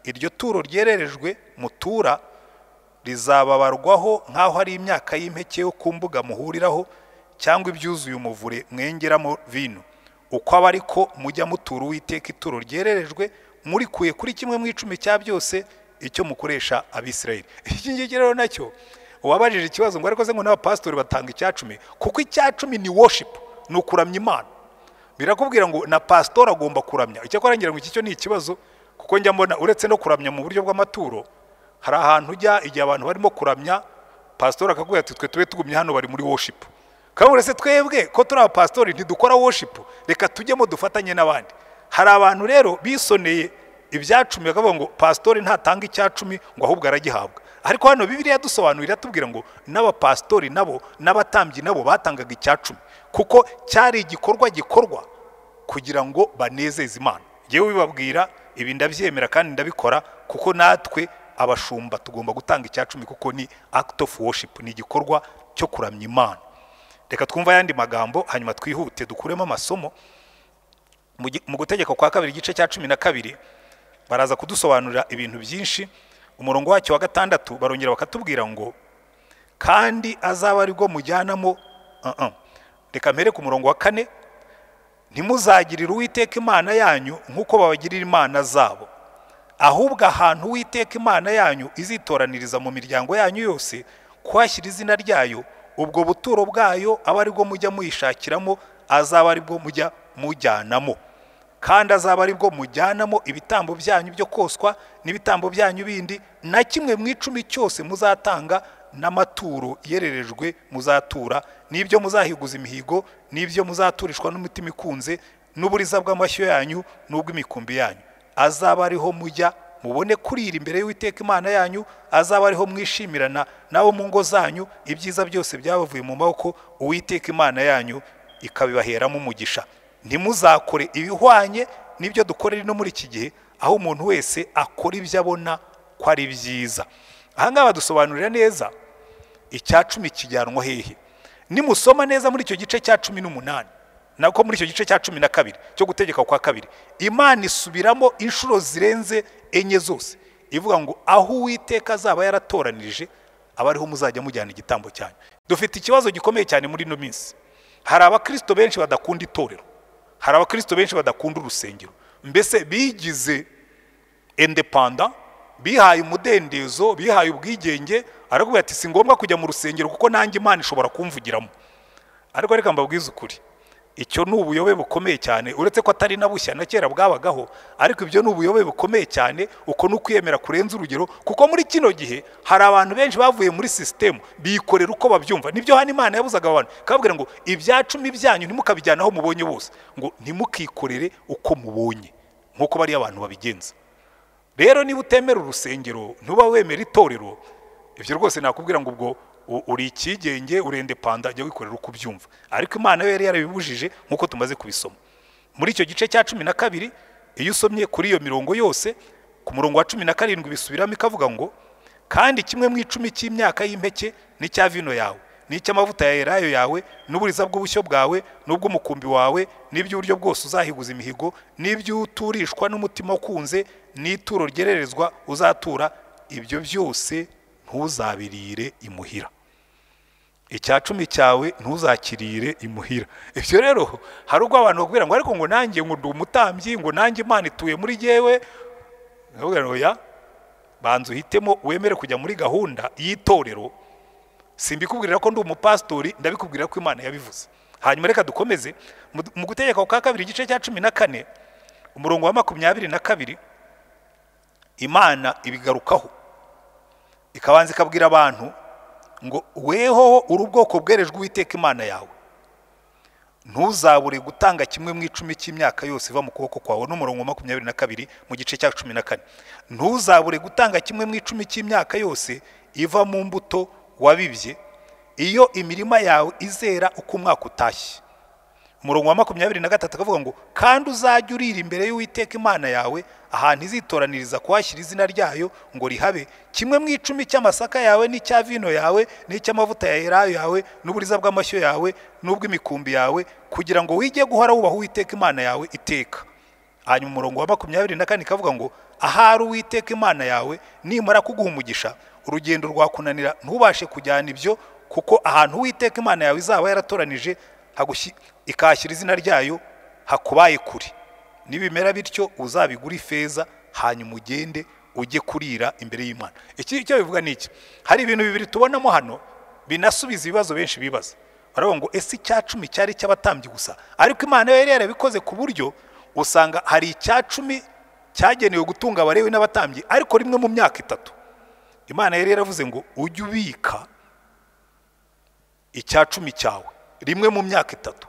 iryo turo ryererejwe mutura rizababarwaho nk'aho ari imyaka y'impeke yo ku mbuga muhuriraho cyangwa ibyuzuye umuvure mwengeramo vino uko aba ariko mujya mutura uwiteka ituro ryererejwe murikuye kuri kimwe mu icumi cya byose icyo mukoresha abisirayeli iki ngiki rero nacyo uwabajije ikibazo ngo ariko se ngo n'abapasitori batanga icyacumi kuko icyacumi ni worship ni ukuramya imana birakubwira ngo na pasitori agomba kuramya icyakora ngira ngo iki cyo ni ikibazo kuko njya mbona uretse no kuramya mu buryo bw'amaturo hari ahantu ujya igihe abantu barimo kuramya pasitori akakubwira ati twe tube tugumye hano bari muri worship kandi uretse twebwe ko turi abapasitori ntidukora worship reka tujyemo dufatanye n'abandi hari abantu rero bisoneye ibyacumi bakavuga ngo pasitori ntatanga icyacumi ngo ahubwo aragihabwa ariko hano bibiliya dusobanurira tubwira ngo n'abapasitori nabo n'abatambyi nabo batangaga icyacumi kuko cyari igikorwa gikorwa kugira ngo banezeze imana yewe bibabwira ibi ndabyemera kandi ndabikora kuko natwe abashumba tugomba gutanga icyacumi kuko ni act of worship ni igikorwa cyo kuramya imana reka twumve ayandi magambo hanyuma twihute dukuremo amasomo mu gi- mu gutegeka kwa kabiri igice cya cumi na kabiri baraza kudusobanurira ibintu byinshi umurongo wacyo wa gatandatu barongera bakatubwira ngo kandi azaba aribwo mujyanamo Ah, ah. reka mpere ku murongo wa kane ntimuzagirire uwiteka imana yanyu nk'uko babagirira imana zabo ahubwo ahantu uwiteka imana yanyu izitoraniriza mu miryango yanyu yose kuhashyira izina ryayo ubwo buturo bwayo aba aribwo mujya muyishakiramo azaba aribwo mujya mujyanamo kandi azaba aribwo mujyanamo ibitambo byanyu byo koswa n'ibitambo byanyu bindi na kimwe mu icumi cyose muzatanga n'amaturo yererejwe muzatura n'ibyo muzahiguza imihigo n'ibyo muzaturishwa n'umutima ikunze n'uburiza bw'amashyo yanyu n'ubw'imikumbi yanyu azaba ariho mujya mubone kurira imbere y'uwiteka imana yanyu azaba ariho mwishimirana nabo mu ngo zanyu ibyiza byose byabavuye mu maboko uwiteka imana yanyu ikabibaheramo umugisha ntimuzakore ibihwanye n'ibyo dukorera ino muri iki gihe aho umuntu wese akora ibyo abona ko ari byiza aha ngaha badusobanurira neza icya cumi kijyanwa hehe nimusoma neza muri icyo gice cya cumi n'umunani nako muri icyo gice cya cumi na kabiri cyo gutegeka kwa kabiri imana isubiramo inshuro zirenze enye zose ivuga ngo aho uwiteka azaba yaratoranije aba ariho muzajya mujyana igitambo cyanyu dufite ikibazo gikomeye cyane muri ino minsi hari abakristo benshi badakunda itorero hari abakristo benshi badakunda urusengero mbese bigize indepanda bihaye umudendezo bihaye ubwigenge arakubwira ati si ngombwa kujya mu rusengero kuko nanjye imana ishobora kumvugiramo ariko reka mbabwize ukuri icyo ni ubuyobe bukomeye cyane uretse ko atari na bushya na kera bwabagaho ariko ibyo ni ubuyobe bukomeye cyane uko ni ukwiyemera kurenza urugero kuko muri kino gihe hari abantu benshi bavuye muri sisitemu bikorera uko babyumva nibyo hano imana yabuzaga abantu ikababwira ngo ibya cumi byanyu ntimukabijyane aho mubonye bose ngo ntimukikorere uko mubonye nk'uko bariya abantu babigenza rero niba utemera urusengero ntuba wemera itorero ibyo rwose nakubwira ngo ubwo u- uri ikigenge urende panda jya wikorera uko ubyumva ariko imana yo yari yarabibujije nk'uko tumaze kubisoma muri icyo gice cya cumi na kabiri iyo usomye kuri iyo mirongo yose ku murongo wa cumi na karindwi bisubiramo ikavuga ngo kandi kimwe mu icumi cy'imyaka y'impeke n'icya vino yawe n'icy'amavuta ya elayo yawe n'uburiza bw'ubushyo bwawe n'ubw'umukumbi wawe n'iby'uburyo bwose uzahiguza imihigo n'ibyo uturishwa n'umutima ukunze n'ituro ryererezwa uzatura ibyo byose ntuzabirire imuhira icya cumi cyawe ntuzakirire imuhira ibyo rero hari ubwo abantu bakubwira ngo ariko ngo nanjye ngo ndi umutambyi ngo nanjye imana ituye muri yewe oya banza uhitemo wemere kujya muri gahunda y'itorero simbikubwirira ko ndi umupasitori ndabikubwira ko imana yabivuze hanyuma reka dukomeze Mu- mu gutegeka kwa kabiri igice cya cumi na kane umurongo wa makumyabiri na kabiri imana ibigarukaho ikabanza ikabwira abantu ngo wehoho uri ubwoko bwerejwe uwiteka imana yawe ntuzabure gutanga kimwe mu icumi cy'imyaka yose iva mu kuboko kwawe n'umurongo wa makumyabiri na kabiri mu gice cya cumi na kane ntuzabure gutanga kimwe mu icumi cy'imyaka yose iva mu mbuto wabibye iyo imirima yawe izera uko umwaka utashye umurongo wa makumyabiri na gatatu akavuga ngo kandi uzajye urira imbere y'uwiteka imana yawe ahantu izitoraniriza kuhashyira izina ryayo ngo rihabe kimwe mu icumi cy'amasaka yawe n'icya vino yawe n'icy'amavuta ya elayo yawe n'uburiza bw'amashyo yawe n'ubw'imikumbi yawe kugira ngo wige guhora wubaha uwiteka imana yawe iteka hanyuma umurongo wa makumyabiri na kane ikavuga ngo ahari uwiteka imana yawe nimara kuguha umugisha urugendo rwakunanira ntubashe kujyana ibyo kuko ahantu uwiteka imana yawe izaba yaratoranije hagushyi- ikahashyira izina ryayo hakubaye kure nibimera bityo uzabigura ifeza hanyuma ugende ujye kurira imbere y'imana iki icyo bivuga ni iki hari ibintu bibiri tubonamo hano binasubiza ibibazo benshi bibaza baravuga ngo ese icya cumi cyari icy'abatambyi gusa ariko imana yo yari yarabikoze ku buryo usanga hari icya cumi cyagenewe gutunga abarewe n'abatambyi ariko rimwe mu myaka itatu imana yari yaravuze ngo ujye ubika icya cumi cyawe rimwe mu myaka itatu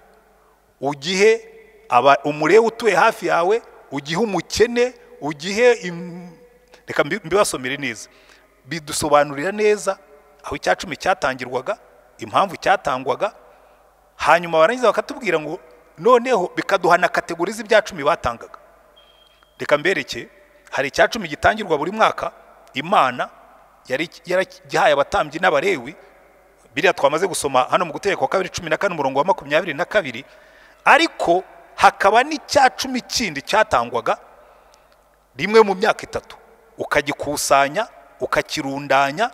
ugihe aba- umurewe utuye hafi yawe ugihe umukene ugihe im- reka mbi- mbibasomere neza bidusobanurira neza aho icya cumi cyatangirwaga impamvu cyatangwaga hanyuma barangiza bakatubwira ngo noneho bikaduha na kategori z'ibya cumi batangaga reka mbereke hari icya cumi gitangirwa buri mwaka imana yari yaragihaye abatambyi n'abarewi biriya twamaze gusoma hano mu gutegeka kwa kabiri cumi na kane umurongo wa makumyabiri na kabiri ariko hakaba n'icya cumi kindi cyatangwaga rimwe mu myaka itatu ukagikusanya ukakirundanya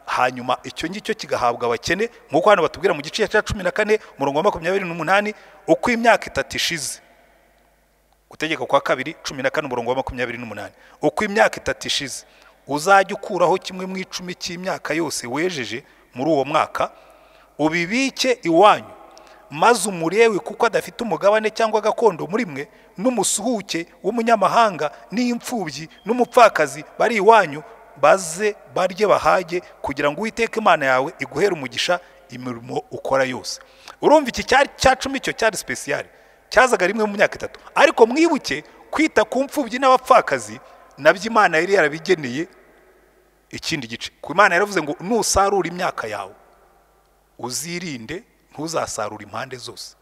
hanyuma icyo ngicyo kigahabwa abakene nk'uko hano batubwira mu gice cya cumi na kane umurongo wa makumyabiri n'umunani uko imyaka itatu ishize gutegeka kwa kabiri cumi na kane umurongo wa makumyabiri n'umunani uko imyaka itatu ishize uzajya ukuraho kimwe mu icumi cy'imyaka yose wejeje muri uwo mwaka ubibike iwanyu maze umurewe kuko adafite umugabane cyangwa gakondo muri mwe n'umusuhuke w'umunyamahanga n'imfubyi n'umupfakazi bari iwanyu baze barye bahage kugira ngo uwiteke imana yawe iguhere umugisha imirimo ukora yose urumva iki cyari cya cumi cyo cyari sipesiyari cyazaga rimwe mu myaka itatu ariko mwibuke kwita ku mfubyi n'abapfakazi nabyo imana yari yarabigeneye ikindi gice ku imana yaravuze ngo nusarura imyaka yawe uzirinde ntuzasarure impande zose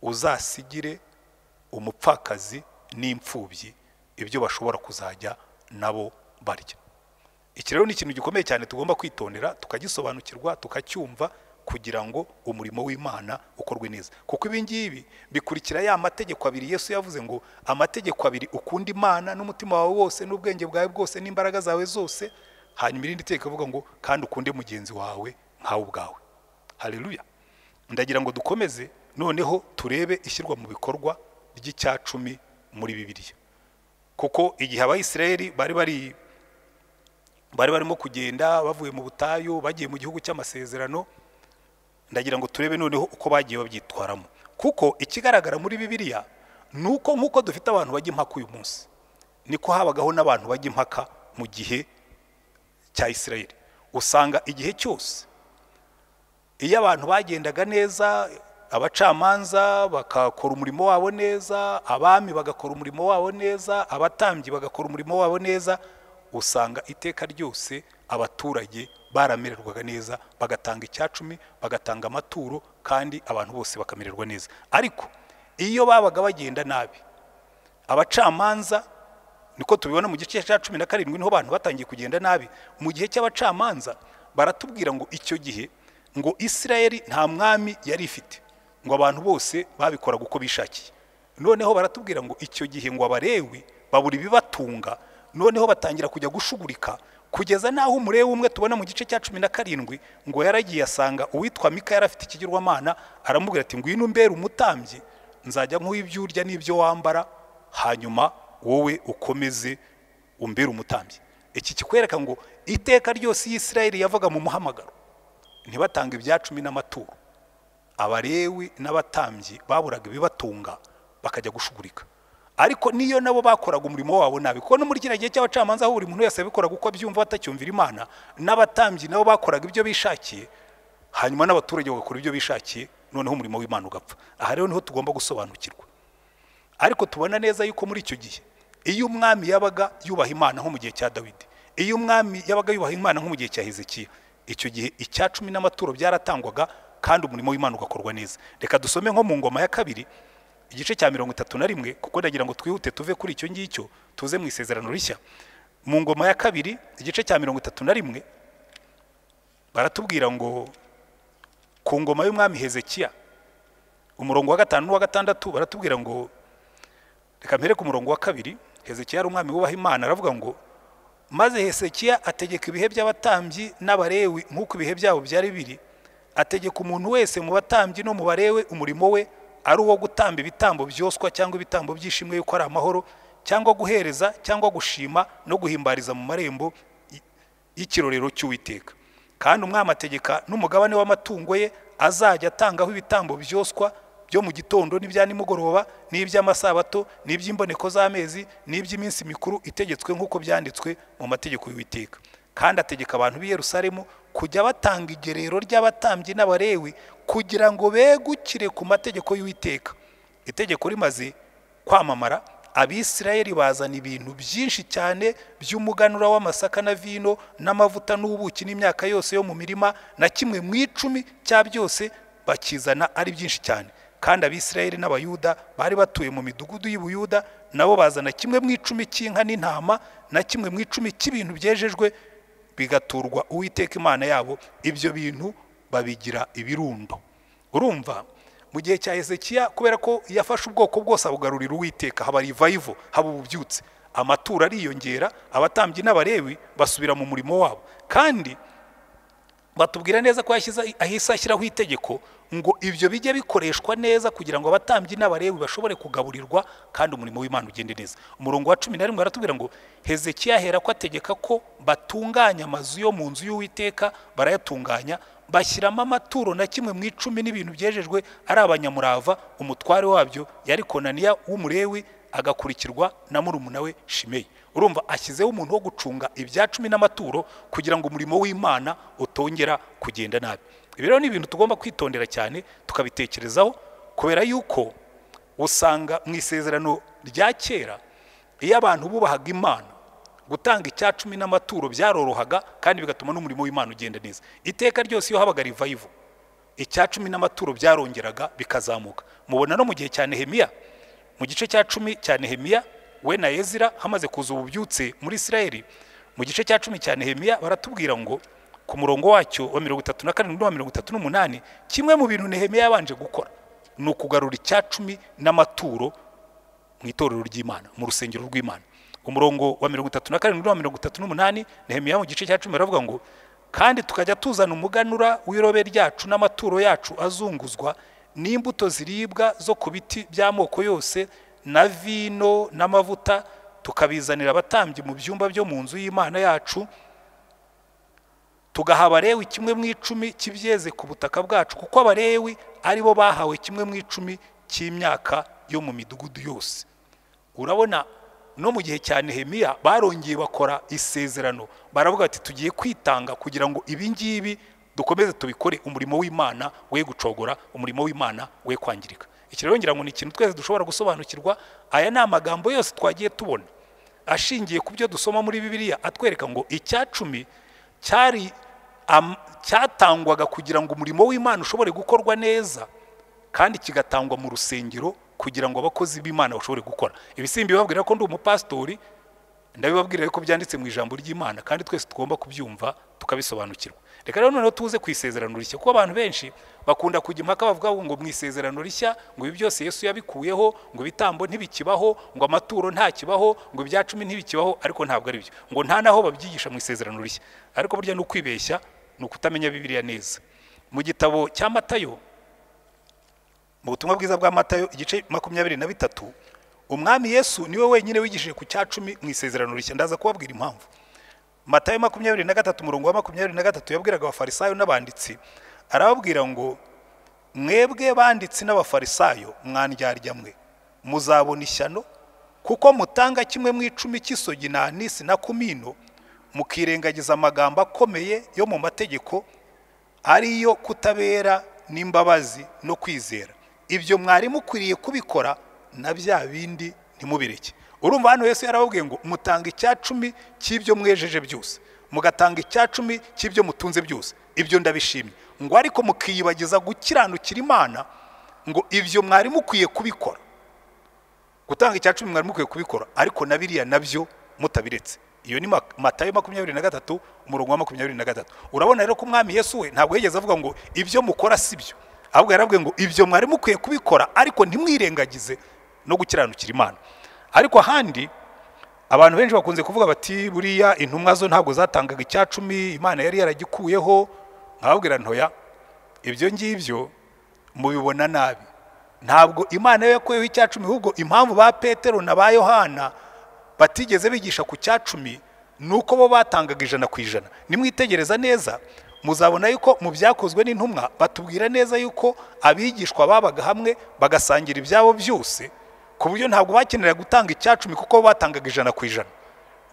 uzasigire umupfakazi n'imfubyi ibyo bashobora kuzajya nabo barya iki rero ni ikintu gikomeye cyane tugomba kwitondera tukagisobanukirwa tukacyumva kugira ngo umurimo w'imana ukorwe neza kuko ibi ngibi bikurikira ya mategeko abiri yesu yavuze ngo amategeko abiri ukunda imana n'umutima wawe wose n'ubwenge bwawe bwose n'imbaraga zawe zose hanyuma irindi teka avuga ngo kandi ukunde mugenzi wawe nkawe ubwawe haleluya ndagira ngo dukomeze noneho turebe ishyirwa mu bikorwa ry'icya cumi muri bibiliya kuko igihe abayisiraheli bari bari bari barimo kugenda bavuye mu butayu bagiye mu gihugu cy'amasezerano ndagira ngo turebe noneho uko bagiye babyitwaramo kuko ikigaragara muri bibiliya ni uko nk'uko dufite abantu bajya impaka uyu munsi niko habagaho n'abantu bajya impaka mu gihe cya isirayeli usanga igihe cyose iyo abantu bagendaga neza abacamanza bagakora umurimo wabo neza abami bagakora umurimo wabo neza abatambyi bagakora umurimo wabo neza usanga iteka ryose abaturage baramererwaga neza bagatanga icyacumi bagatanga amaturo kandi abantu bose bakamererwa neza ariko iyo babaga bagenda nabi abacamanza niko tubibona mu gice cya cumi na karindwi niho abantu batangiye kugenda nabi mu gihe cy'abacamanza baratubwira ngo icyo gihe ngo isirayeli nta mwami yari ifite ngo abantu bose babikoraga uko bishakiye noneho baratubwira ngo icyo gihe ngo abarewi babura ibibatunga noneho batangira kujya gushugurika kugeza n'aho umurewe umwe tubona mu gice cya cumi na karindwi ngo yaragiye asanga uwitwa mika yari afite ikigirwamana aramubwira ati ngwino umbere umutambyi nzajya nk'uha ibyo urya n'ibyo wambara hanyuma wowe ukomeze umbere umutambyi iki kikwereka ngo iteka ryose Isirayeli yavaga mu muhamagaro ntibatange ibya cumi n'amaturo abarewi n'abatambyi baburaga ibibatunga bakajya gushugurika ariko niyo nabo bakoraga umurimo wabo nabi kuko no muri kiriya gihe cy'abacamanza aho buri muntu wese yabikoraga uko abyumva batacyumvira imana n'abatambyi nabo bakoraga ibyo bishakiye hanyuma n'abaturage bagakora ibyo bishakiye noneho umurimo w'imana ugapfa aha rero niho tugomba gusobanukirwa ariko tubona neza yuko muri icyo gihe iyo umwami yabaga yubaha imana nko mu gihe cya dawidi iyo umwami yabaga yubaha imana nko mu gihe cya hezekiya icyo gihe icya cumi n'amaturo byaratangwaga kandi umurimo w'imana ugakorwa neza reka dusome nko mu ngoma ya kabiri igice cya mirongo itatu na rimwe kuko ndagira ngo twihute tuve kuri icyo ngicyo tuze mu isezerano rishya mu ngoma ya kabiri igice cya mirongo itatu na rimwe baratubwira ngo ku ngoma y'umwami hezekiya umurongo wa gatanu n'uwa gatandatu baratubwira ngo reka mpere ku murongo wa kabiri hezekiya ari umwami wubaha imana aravuga ngo maze hesekiya ategeka ibihe by'abatambyi n'abarewi nk'uko ibihe byabo byari biri ategeka umuntu wese mu batambyi no mu barewe umurimo we ari uwo gutamba ibitambo byoswa cyangwa ibitambo by'ishimwe yuko ari amahoro cyangwa guhereza cyangwa gushima no guhimbariza mu marembo y- y'ikirorero cy'uwiteka kandi umwami ategeka n'umugabane w'amatungo ye azajya atangaho ibitambo byoswa byo mu gitondo n'ibya nimugoroba n'iby'amasabato n'iby'imboneko z'amezi n'iby'iminsi mikuru itegetswe nk'uko byanditswe mu mategeko y'uwiteka kandi ategeka abantu b'i yerusalemu kujya batanga igerero ry'abatambyi n'abarewi kugira ngo begukire ku mategeko y'uwiteka itegeko rimaze kwamamara abisirayeli bazana ibintu byinshi cyane by'umuganura w'amasaka na vino n'amavuta n'ubuki n'imyaka yose yo mu mirima na kimwe mu icumi cya byose bakizana ari byinshi cyane kandi abisirayeli n'abayuda bari batuye mu midugudu y'ubuyuda nabo bazana kimwe mu icumi cy'inka n'intama na kimwe mu icumi cy'ibintu byejejwe bigaturwa uwiteka imana yabo ibyo bintu babigira ibirundo urumva mu gihe cya hezekiya kubera ko yafashe ubwoko bwose abugarurira uwiteka haba rivayivo haba ububyutse amaturo ariyongera abatambyi n'abarewi basubira mu murimo wabo kandi batubwira neza ko yashyize ahise ashyiraho itegeko ngo ibyo bijye bikoreshwa neza kugira ngo abatambyi n'abarewi bashobore kugaburirwa kandi umurimo w'imana ugende neza umurongo wa cumi na rimwe baratubwira ngo hezekiya ahera ko ategeka ko batunganya amazu yo mu nzu y'uwiteka barayatunganya bashyiramo amaturo na kimwe mu icumi n'ibintu byejejwe ari abanyamurava umutware wabyo yari konaniya w'umurewi agakurikirwa na murumuna we shimeyi urumva ashyizeho umuntu wo gucunga ibya cumi n'amaturo kugira ngo umurimo w'imana utongera kugenda nabi ibi rero ni ibintu tugomba kwitondera cyane tukabitekerezaho kubera yuko usanga mu isezerano rya kera iyo abantu bubahaga imana gutanga icya cumi n'amaturo byarorohaga kandi bigatuma n'umurimo w'imana ugenda neza iteka ryose iyo habaga revival icya cumi n'amaturo byarongeraga bikazamuka mubona no mu gihe cya nehemiya mu gice cya cumi cya nehemiya we na ezira hamaze kuza ububyutse muri isirayeli mu gice cya cumi cya nehemiya baratubwira ngo ku murongo wacyo wa mirongo itatu na karindwi n'uwa mirongo itatu n'umunani kimwe mu bintu nehemiya yabanje gukora ni ukugarura icya cumi n'amaturo mu itorero ry'imana mu rusengero rw'imana umurongo wa mirongo itatu na karindwi n'uwa mirongo itatu n'umunani nehemiya mu gice cya cumi baravuga ngo kandi tukajya tuzana umuganura w'irobe ryacu n'amaturo yacu azunguzwa n'imbuto ziribwa zo ku biti by'amoko yose na vino n'amavuta tukabizanira abatambyi mu byumba byo mu nzu y'imana yacu tugaha abarewi kimwe mu icumi cy'ibyeze ku butaka bwacu kuko abarewi ari bo bahawe kimwe mu icumi cy'imyaka yo mu midugudu yose urabona no mu gihe cya nehemiya barongeye bakora isezerano baravuga bati tugiye kwitanga kugira ngo ibi ngibi dukomeze tubikore umurimo w'imana we gucogora umurimo w'imana we kwangirika iki rero ngira ngo ni ikintu twese dushobora gusobanukirwa aya ni amagambo yose twagiye tubona ashingiye ku byo dusoma muri bibiliya atwereka ngo icya cumi cyari am- cyatangwaga kugira ngo umurimo w'imana ushobore gukorwa neza kandi kigatangwa mu rusengero kugira ngo abakozi b'imana bashobore gukora ibisimbi babwira ko ndi umupasitori ndabibabwira ariko byanditse mu ijambo ry'imana kandi twese tugomba kubyumva tukabisobanukirwa reka rero noneho tuze ku isezerano rishya kuko abantu benshi bakunda kujya impaka bavuga ngo mu isezerano rishya ngo ibi byose yesu yabikuyeho ngo ibitambo ntibikibaho ngo amaturo ntakibaho ngo ibya cumi ntibikibaho ariko ntabwo ari byo ngo nta n'aho babyigisha mu isezerano rishya ariko burya ni ukwibeshya ni ukutamenya bibiliya neza mu gitabo cya matayo mu butumwa bwiza bwa matayo igice makumyabiri na bitatu umwami yesu niwe wenyine wigishije ku cya cumi mu isezerano rishya ndaza kubabwira impamvu matayo makumyabiri na gatatu umurongo wa makumyabiri na gatatu yabwiraga abafarisayo n'abanditsi arababwira ngo mwebwe banditsi n'abafarisayo mwandyarya mwe muzabona ishyano kuko mutanga kimwe mu icumi cy'isogi na anisi na kumino mukirengagiza amagambo akomeye yo mu mategeko ariyo kutabera n'imbabazi no kwizera ibyo mwari mukwiriye kubikora na bya bindi ntimubireke urumva hano Yesu yarababwiye ngo mutanga icya cumi cy'ibyo mwejeje byose mugatanga icya cumi cy'ibyo mutunze byose ibyo ndabishimye ngo ariko mukiyibagiza gukiranukira imana ngo ibyo mwari mukwiye kubikora gutanga icya cumi mwari mukwiye kubikora ariko na biriya nabyo mutabiretse iyo ni matayo makumyabiri na gatatu umurongo wa makumyabiri na gatatu urabona rero ko umwami Yesu we ntabwo yigeze avuga ngo ibyo mukora si byo ahubwo yarabwiye ngo ibyo mwari mukwiye kubikora ariko ntimwirengagize no gukiranukira imana ariko ahandi abantu benshi bakunze kuvuga bati buriya intumwa zo ntabwo zatangaga icya cumi imana yari yaragikuyeho nkababwira ntoya ibyo ngibyo mubibona nabi ntabwo imana yo yakuyeho icya cumi ahubwo impamvu ba petero na ba yohana batigeze bigisha ku cya cumi ni uko bo batangaga ijana ku ijana nimwitegereza neza muzabona yuko mu byakozwe n'intumwa batubwira neza yuko abigishwa babaga hamwe bagasangira ibyabo byose ku buryo ntabwo bakenera gutanga icyacumi kuko batangaga ijana ku ijana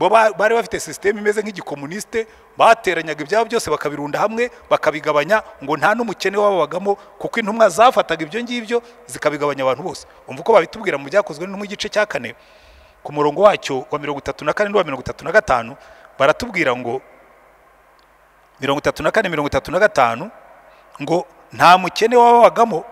bo bari bafite sisiteme imeze nk'igikomunisite bateranyaga ibyabo byose bakabirunda hamwe bakabigabanya ngo nta n'umukene wababagamo kuko intumwa zafataga ibyo ngibyo zikabigabanya abantu bose umva uko babitubwira mu byakozwe n'intumwa igice cya kane ku murongo wacyo wa mirongo itatu na kane n'uwa mirongo itatu na gatanu baratubwira ngo mirongo itatu na kane mirongo itatu na gatanu ngo nta mukene wababagamo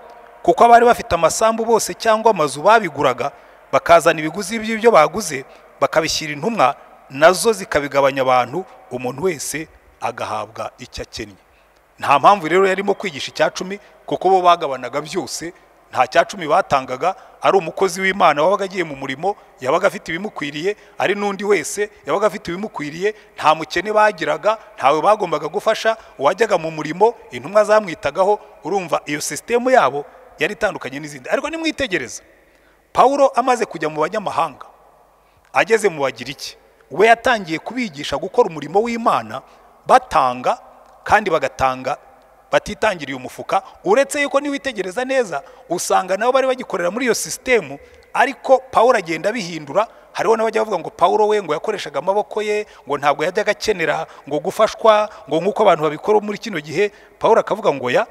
kuko abari bafite amasambu bose cyangwa amazu babiguraga bakazana ibiguzi by'ibyo baguze bakabishyira intumwa nazo zikabigabanya abantu umuntu wese agahabwa icyo akennye nta mpamvu rero yarimo kwigisha icya cumi kuko bo bagabanaga byose nta cya cumi batangaga ari umukozi w'imana wabaga agiye mu murimo yabaga afite ibimukwiriye ari n'undi wese yabaga afite ibimukwiriye nta mukene bagiraga ntawe bagombaga gufasha uwajyaga mu murimo intumwa zamwitagaho urumva iyo sisitemu yabo yari itandukanye n'izindi ariko nimwitegereza paul amaze kujya mu banyamahanga ageze mu bagiriki we yatangiye kubigisha gukora umurimo w'imana batanga kandi bagatanga batitangiriye umufuka uretse yuko niwitegereza neza usanga nabo bari bagikorera muri iyo sisitemu ariko paul agenda abihindura hariho n'abajya bavuga ngo paul we ngo yakoreshaga amaboko ye ngo ntabwo yajyaga akenera ngo gufashwa ngo nk'uko abantu babikora muri kino gihe paul akavuga ngo ya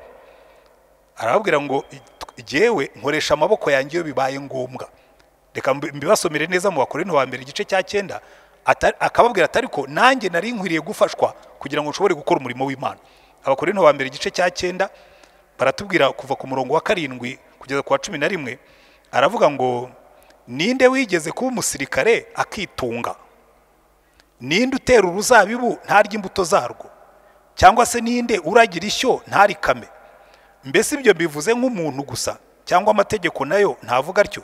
arababwira ngo jyewe nkoresha amaboko yanjye iyo bibaye ngombwa reka mbibasomere neza mu bakorinto wa mbere igice cya cyenda akababwira atari ko nanjye nari nkwiriye gufashwa kugira ngo nshobore gukora umurimo w'imana abakorinto wa mbere igice cya cyenda baratubwira kuva ku murongo wa karindwi kugeza ku wa cumi na rimwe aravuga ngo ninde wigeze kuba umusirikare akitunga ninde utera uruzabibu ntarya imbuto zarwo cyangwa se ninde uragira ishyo ntarikame mbese ibyo bivuze nk'umuntu gusa cyangwa amategeko nayo ntavuga atyo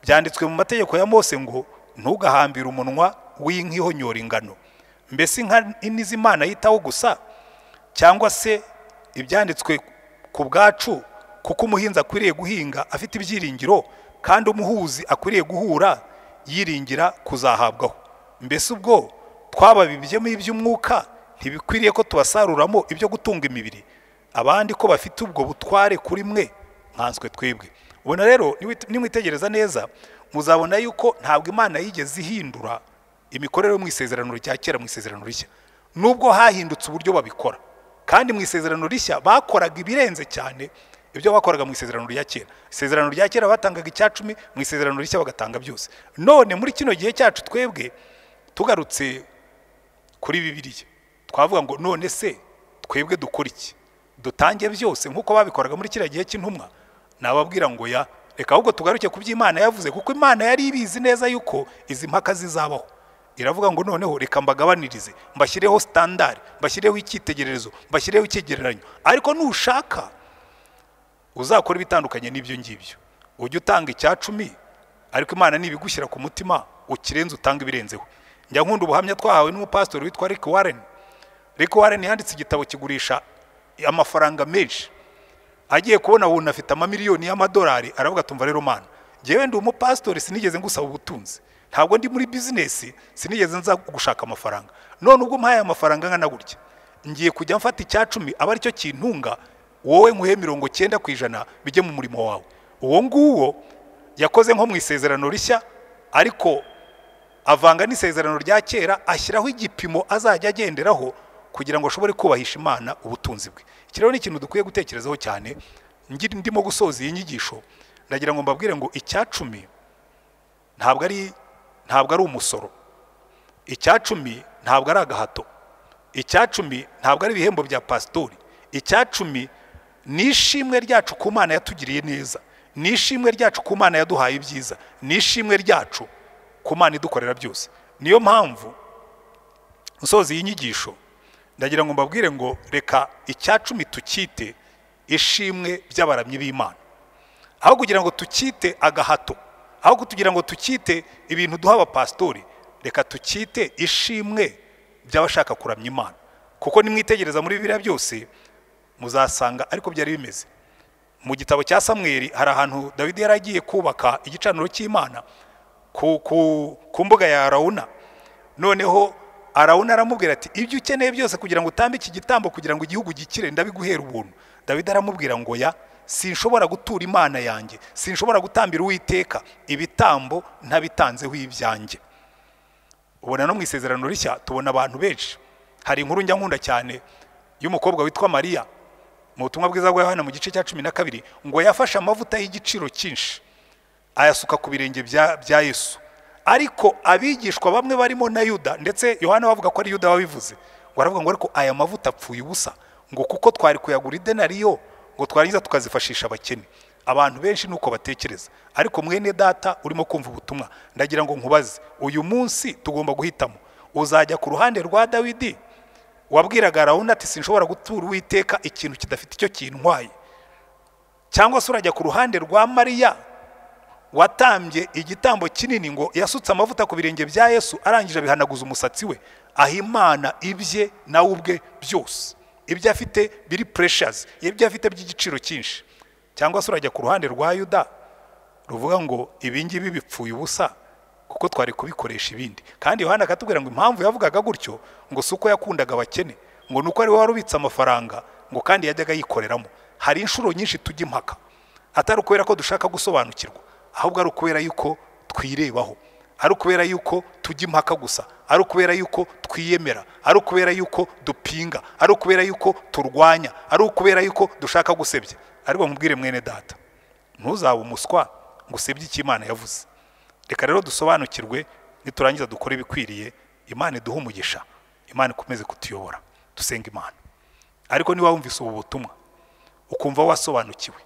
byanditswe mu mategeko ya mose ngo ntugahambire umunwa w'inka ihonyora ingano mbese inka n'izimana yitaho gusa cyangwa se ibyanditswe ku bwacu kuko umuhinzi akwiriye guhinga afite ibyiringiro kandi umuhuzi akwiriye guhura yiringira kuzahabwaho mbese ubwo twababibyemo iby'umwuka ntibikwiriye ko tubasaruramo ibyo gutunga imibiri abandi ko bafite ubwo butware kuri mwe nkanswe twebwe ubona rero nimwitegereza neza muzabona yuko ntabwo imana yigeze ihindura imikorere yo mu isezerano rya kera mu isezerano rishya nubwo hahindutse uburyo babikora kandi mu isezerano rishya bakoraga ibirenze cyane ibyo bakoraga mu isezerano rya kera isezerano rya kera batangaga icya cumi mu isezerano rishya bagatanga byose none muri kino gihe cyacu twebwe tugarutse kuri bibiliya twavuga ngo none se twebwe dukora iki dutange byose nk'uko babikoraga muri kiriya gihe cy'intumwa nababwira ngo ya reka ahubwo tugaruke ku byo imana yavuze kuko imana yari ibizi neza yuko izi mpaka zizabaho iravuga ngo noneho reka mbagabanirize mbashyireho sitandari mbashyireho icyitegererezo mbashyireho icyegereranyo ariko nushaka uzakora ibitandukanye n'ibyo ngibyo ujye utanga icya cumi ariko imana nibigushyira ku mutima ukirenze utange ibirenzeho njya nkunda ubuhamya twahawe n'umupasitori witwa rick warren rick warren yanditse igitabo kigurisha amafaranga menshi agiye kubona umuntu afite amamiliyoni y'amadolari aravuga tumva rero mana ngewe ndi umupasitori sinigeze ngusaba ubutunzi ntabwo ndi muri bizinesi sinigeze nza gushaka amafaranga none ubwo mpaye amafaranga angana gutya ngiye kujya mfata icya cumi aba aricyo kintunga wowe nkuhe mirongo cyenda ku ijana bijye mu murimo wawe uwo nguwo yakoze nko mu isezerano rishya ariko avanga n'isezerano rya kera ashyiraho igipimo azajya agenderaho kugira ngo ashobore kubahisha imana ubutunzi bwe iki rero ni ikintu dukwiye gutekerezaho cyane ngira ndimo gusoza iyi nyigisho ndagira ngo mbabwire ngo icyacumi ntabwo ari ntabwo ari umusoro icyacumi ntabwo ari agahato icyacumi ntabwo ari ibihembo bya pasitori icyacumi ni ishimwe ryacu ku mana yatugiriye neza ni ishimwe ryacu ku mana yaduhaye ibyiza ni ishimwe ryacu ku mana idukorera byose niyo mpamvu nsoza iyi nyigisho ndagira ngo mbabwire ngo reka icyacumi tukite ishimwe by'abaramyi b'imana aho kugira ngo tukite agahato aho kugira ngo tukite ibintu duha abapasitori reka tukite ishimwe by'abashaka kuramya imana kuko nimwitegereza muri biriya byose muzasanga ariko byari bimeze mu gitabo cya samweri hari ahantu dawidi yari agiye kubaka igicaniro cy'imana ku mbuga ya arawuna noneho arawuna aramubwira ati ibyo ukeneye byose kugira ngo utambe iki gitambo kugira ngo igihugu gikire ndabiguhera ubuntu dawidi aramubwira ngo ya sinshobora gutura imana yanjye sinshobora gutambira uwiteka ibitambo ntabitanzeho ibyanjye ubona no mu isezerano rishya tubona abantu benshi hari inkuru njya nkunda cyane y'umukobwa witwa mariya mu butumwa bwiza bwa yohana mu gice cya cumi na kabiri ngo yafashe amavuta y'igiciro cyinshi ayasuka ku birenge bya yesu ariko abigishwa bamwe barimo na yuda ndetse yohana bavuga ko ari yuda wabivuze ngo aravuga ngo ariko aya mavuta apfuye ubusa ngo kuko twari kuyagura idenariyo ngo twarangiza tukazifashisha abakene abantu benshi ni uko batekereza ariko mwene data urimo kumva ubutumwa ndagira ngo nkubaze uyu munsi tugomba guhitamo uzajya ku ruhande rwa dawidi wabwiraga arawuna ati sinshobora gutura uwiteka ikintu kidafite icyo kintwaye cyangwa se urajya ku ruhande rwa mariya watambye igitambo kinini ngo yasutse amavuta ku birenge bya yesu arangije abihanaguza umusatsi we aha imana ibye nawe ubwe byose ibyo afite biri pureshazi ibyo afite by'igiciro cyinshi cyangwa se urajya ku ruhande rwa yuda ruvuga ngo ibi ngibi bipfuye ubusa kuko twari kubikoresha ibindi kandi yohana akatubwira ngo impamvu yavugaga gutyo ngo si uko yakundaga abakene ngo ni uko ari we wari ubitse amafaranga ngo kandi yajyaga yikoreramo hari inshuro nyinshi tujya impaka atari ukubera ko dushaka gusobanukirwa ahubwo ari ukubera yuko twirebaho ari ukubera yuko tujya impaka gusa ari ukubera yuko twiyemera ari ukubera yuko dupinga ari ukubera yuko turwanya ari ukubera yuko dushaka gusebya ariko mubwire mwene data ntuzabe umuswa ngo usebye icyo imana yavuze reka rero dusobanukirwe niturangiza dukore ibikwiriye imana iduhe umugisha imana ikomeze kutuyobora dusenga imana ariko niba wumvise ubu butumwa ukumva wasobanukiwe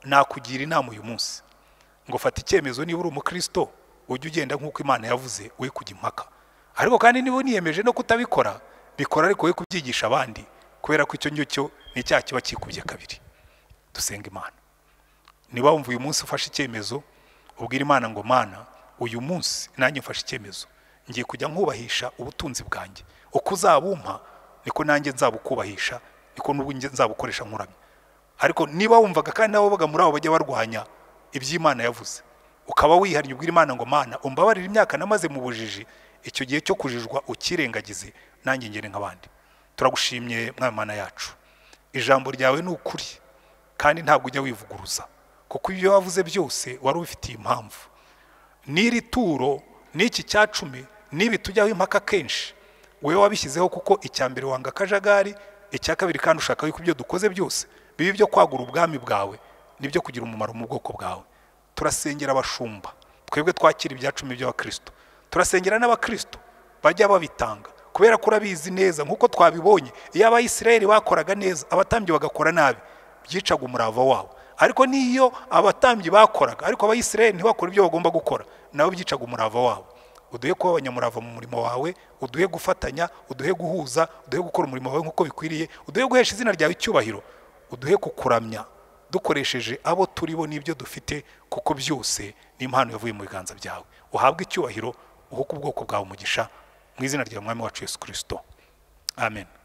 nakugira inama uyu munsi ngo fata icyemezo niba uri umukristo ujye ugenda nk'uko imana yavuze we kujya impaka ariko kandi niba uniyemeje no kutabikora bikora ariko we kubyigisha abandi kubera ko icyo ngicyo ni icyaha kiba kikubye kabiri dusenga imana niba wumva uyu munsi ufashe icyemezo ubwira imana ngo mana uyu munsi nanjye mfashe icyemezo ngiye kujya nkubahisha ubutunzi bwanjye uko uzabumpa niko nanjye nzabukubahisha niko n'ubwo nzabukoresha nkuramya ariko niba wumvaga kandi n'abavuga muri abo bajya barwanya iby'imana yavuze ukaba wihariye ubwira imana ngo mana umbabarire imyaka namaze mu bujiji icyo gihe cyo kujijwa ukirengagize nanjye ngere nk'abandi turagushimye mwana yacu ijambo ryawe ni ukuri kandi ntabwo ujya wivuguruza kuko ibyo wavuze byose wari ubifitiye impamvu n'iri turo n'iki cyacumi n'ibi tujyaho impaka kenshi wowe wabishyizeho kuko icya mbere wanga akajagari icya kabiri kandi ushaka yuko ibyo dukoze byose bibe ibyo kwagura ubwami bwawe n'ibyo kugira umumaro mu bwoko bwawe turasengera abashumba twebwe twakira ibyacumi by'abakristo turasengera n'abakristo bajya babitanga kubera ko urabizi neza nk'uko twabibonye iyo abayisirayeli bakoraga neza abatambyi bagakora nabi byicaga umurava wabo ariko n'iyo abatambyi bakoraga ariko abayisirayeli ntibakora ibyo bagomba gukora nabo byicaga umurava wabo uduhe kuba abanyamurava mu murimo wawe uduhe gufatanya uduhe guhuza uduhe gukora umurimo wawe nk'uko bikwiriye uduhe guhesha izina ryawe icyubahiro uduhe kukuramya dukoresheje abo turi bo n'ibyo dufite kuko byose ni impano yavuye mu biganza byawe uhabwe icyubahiro uhuke ubwoko bwawe umugisha mu izina rya mwami wacu yesu kirisito amen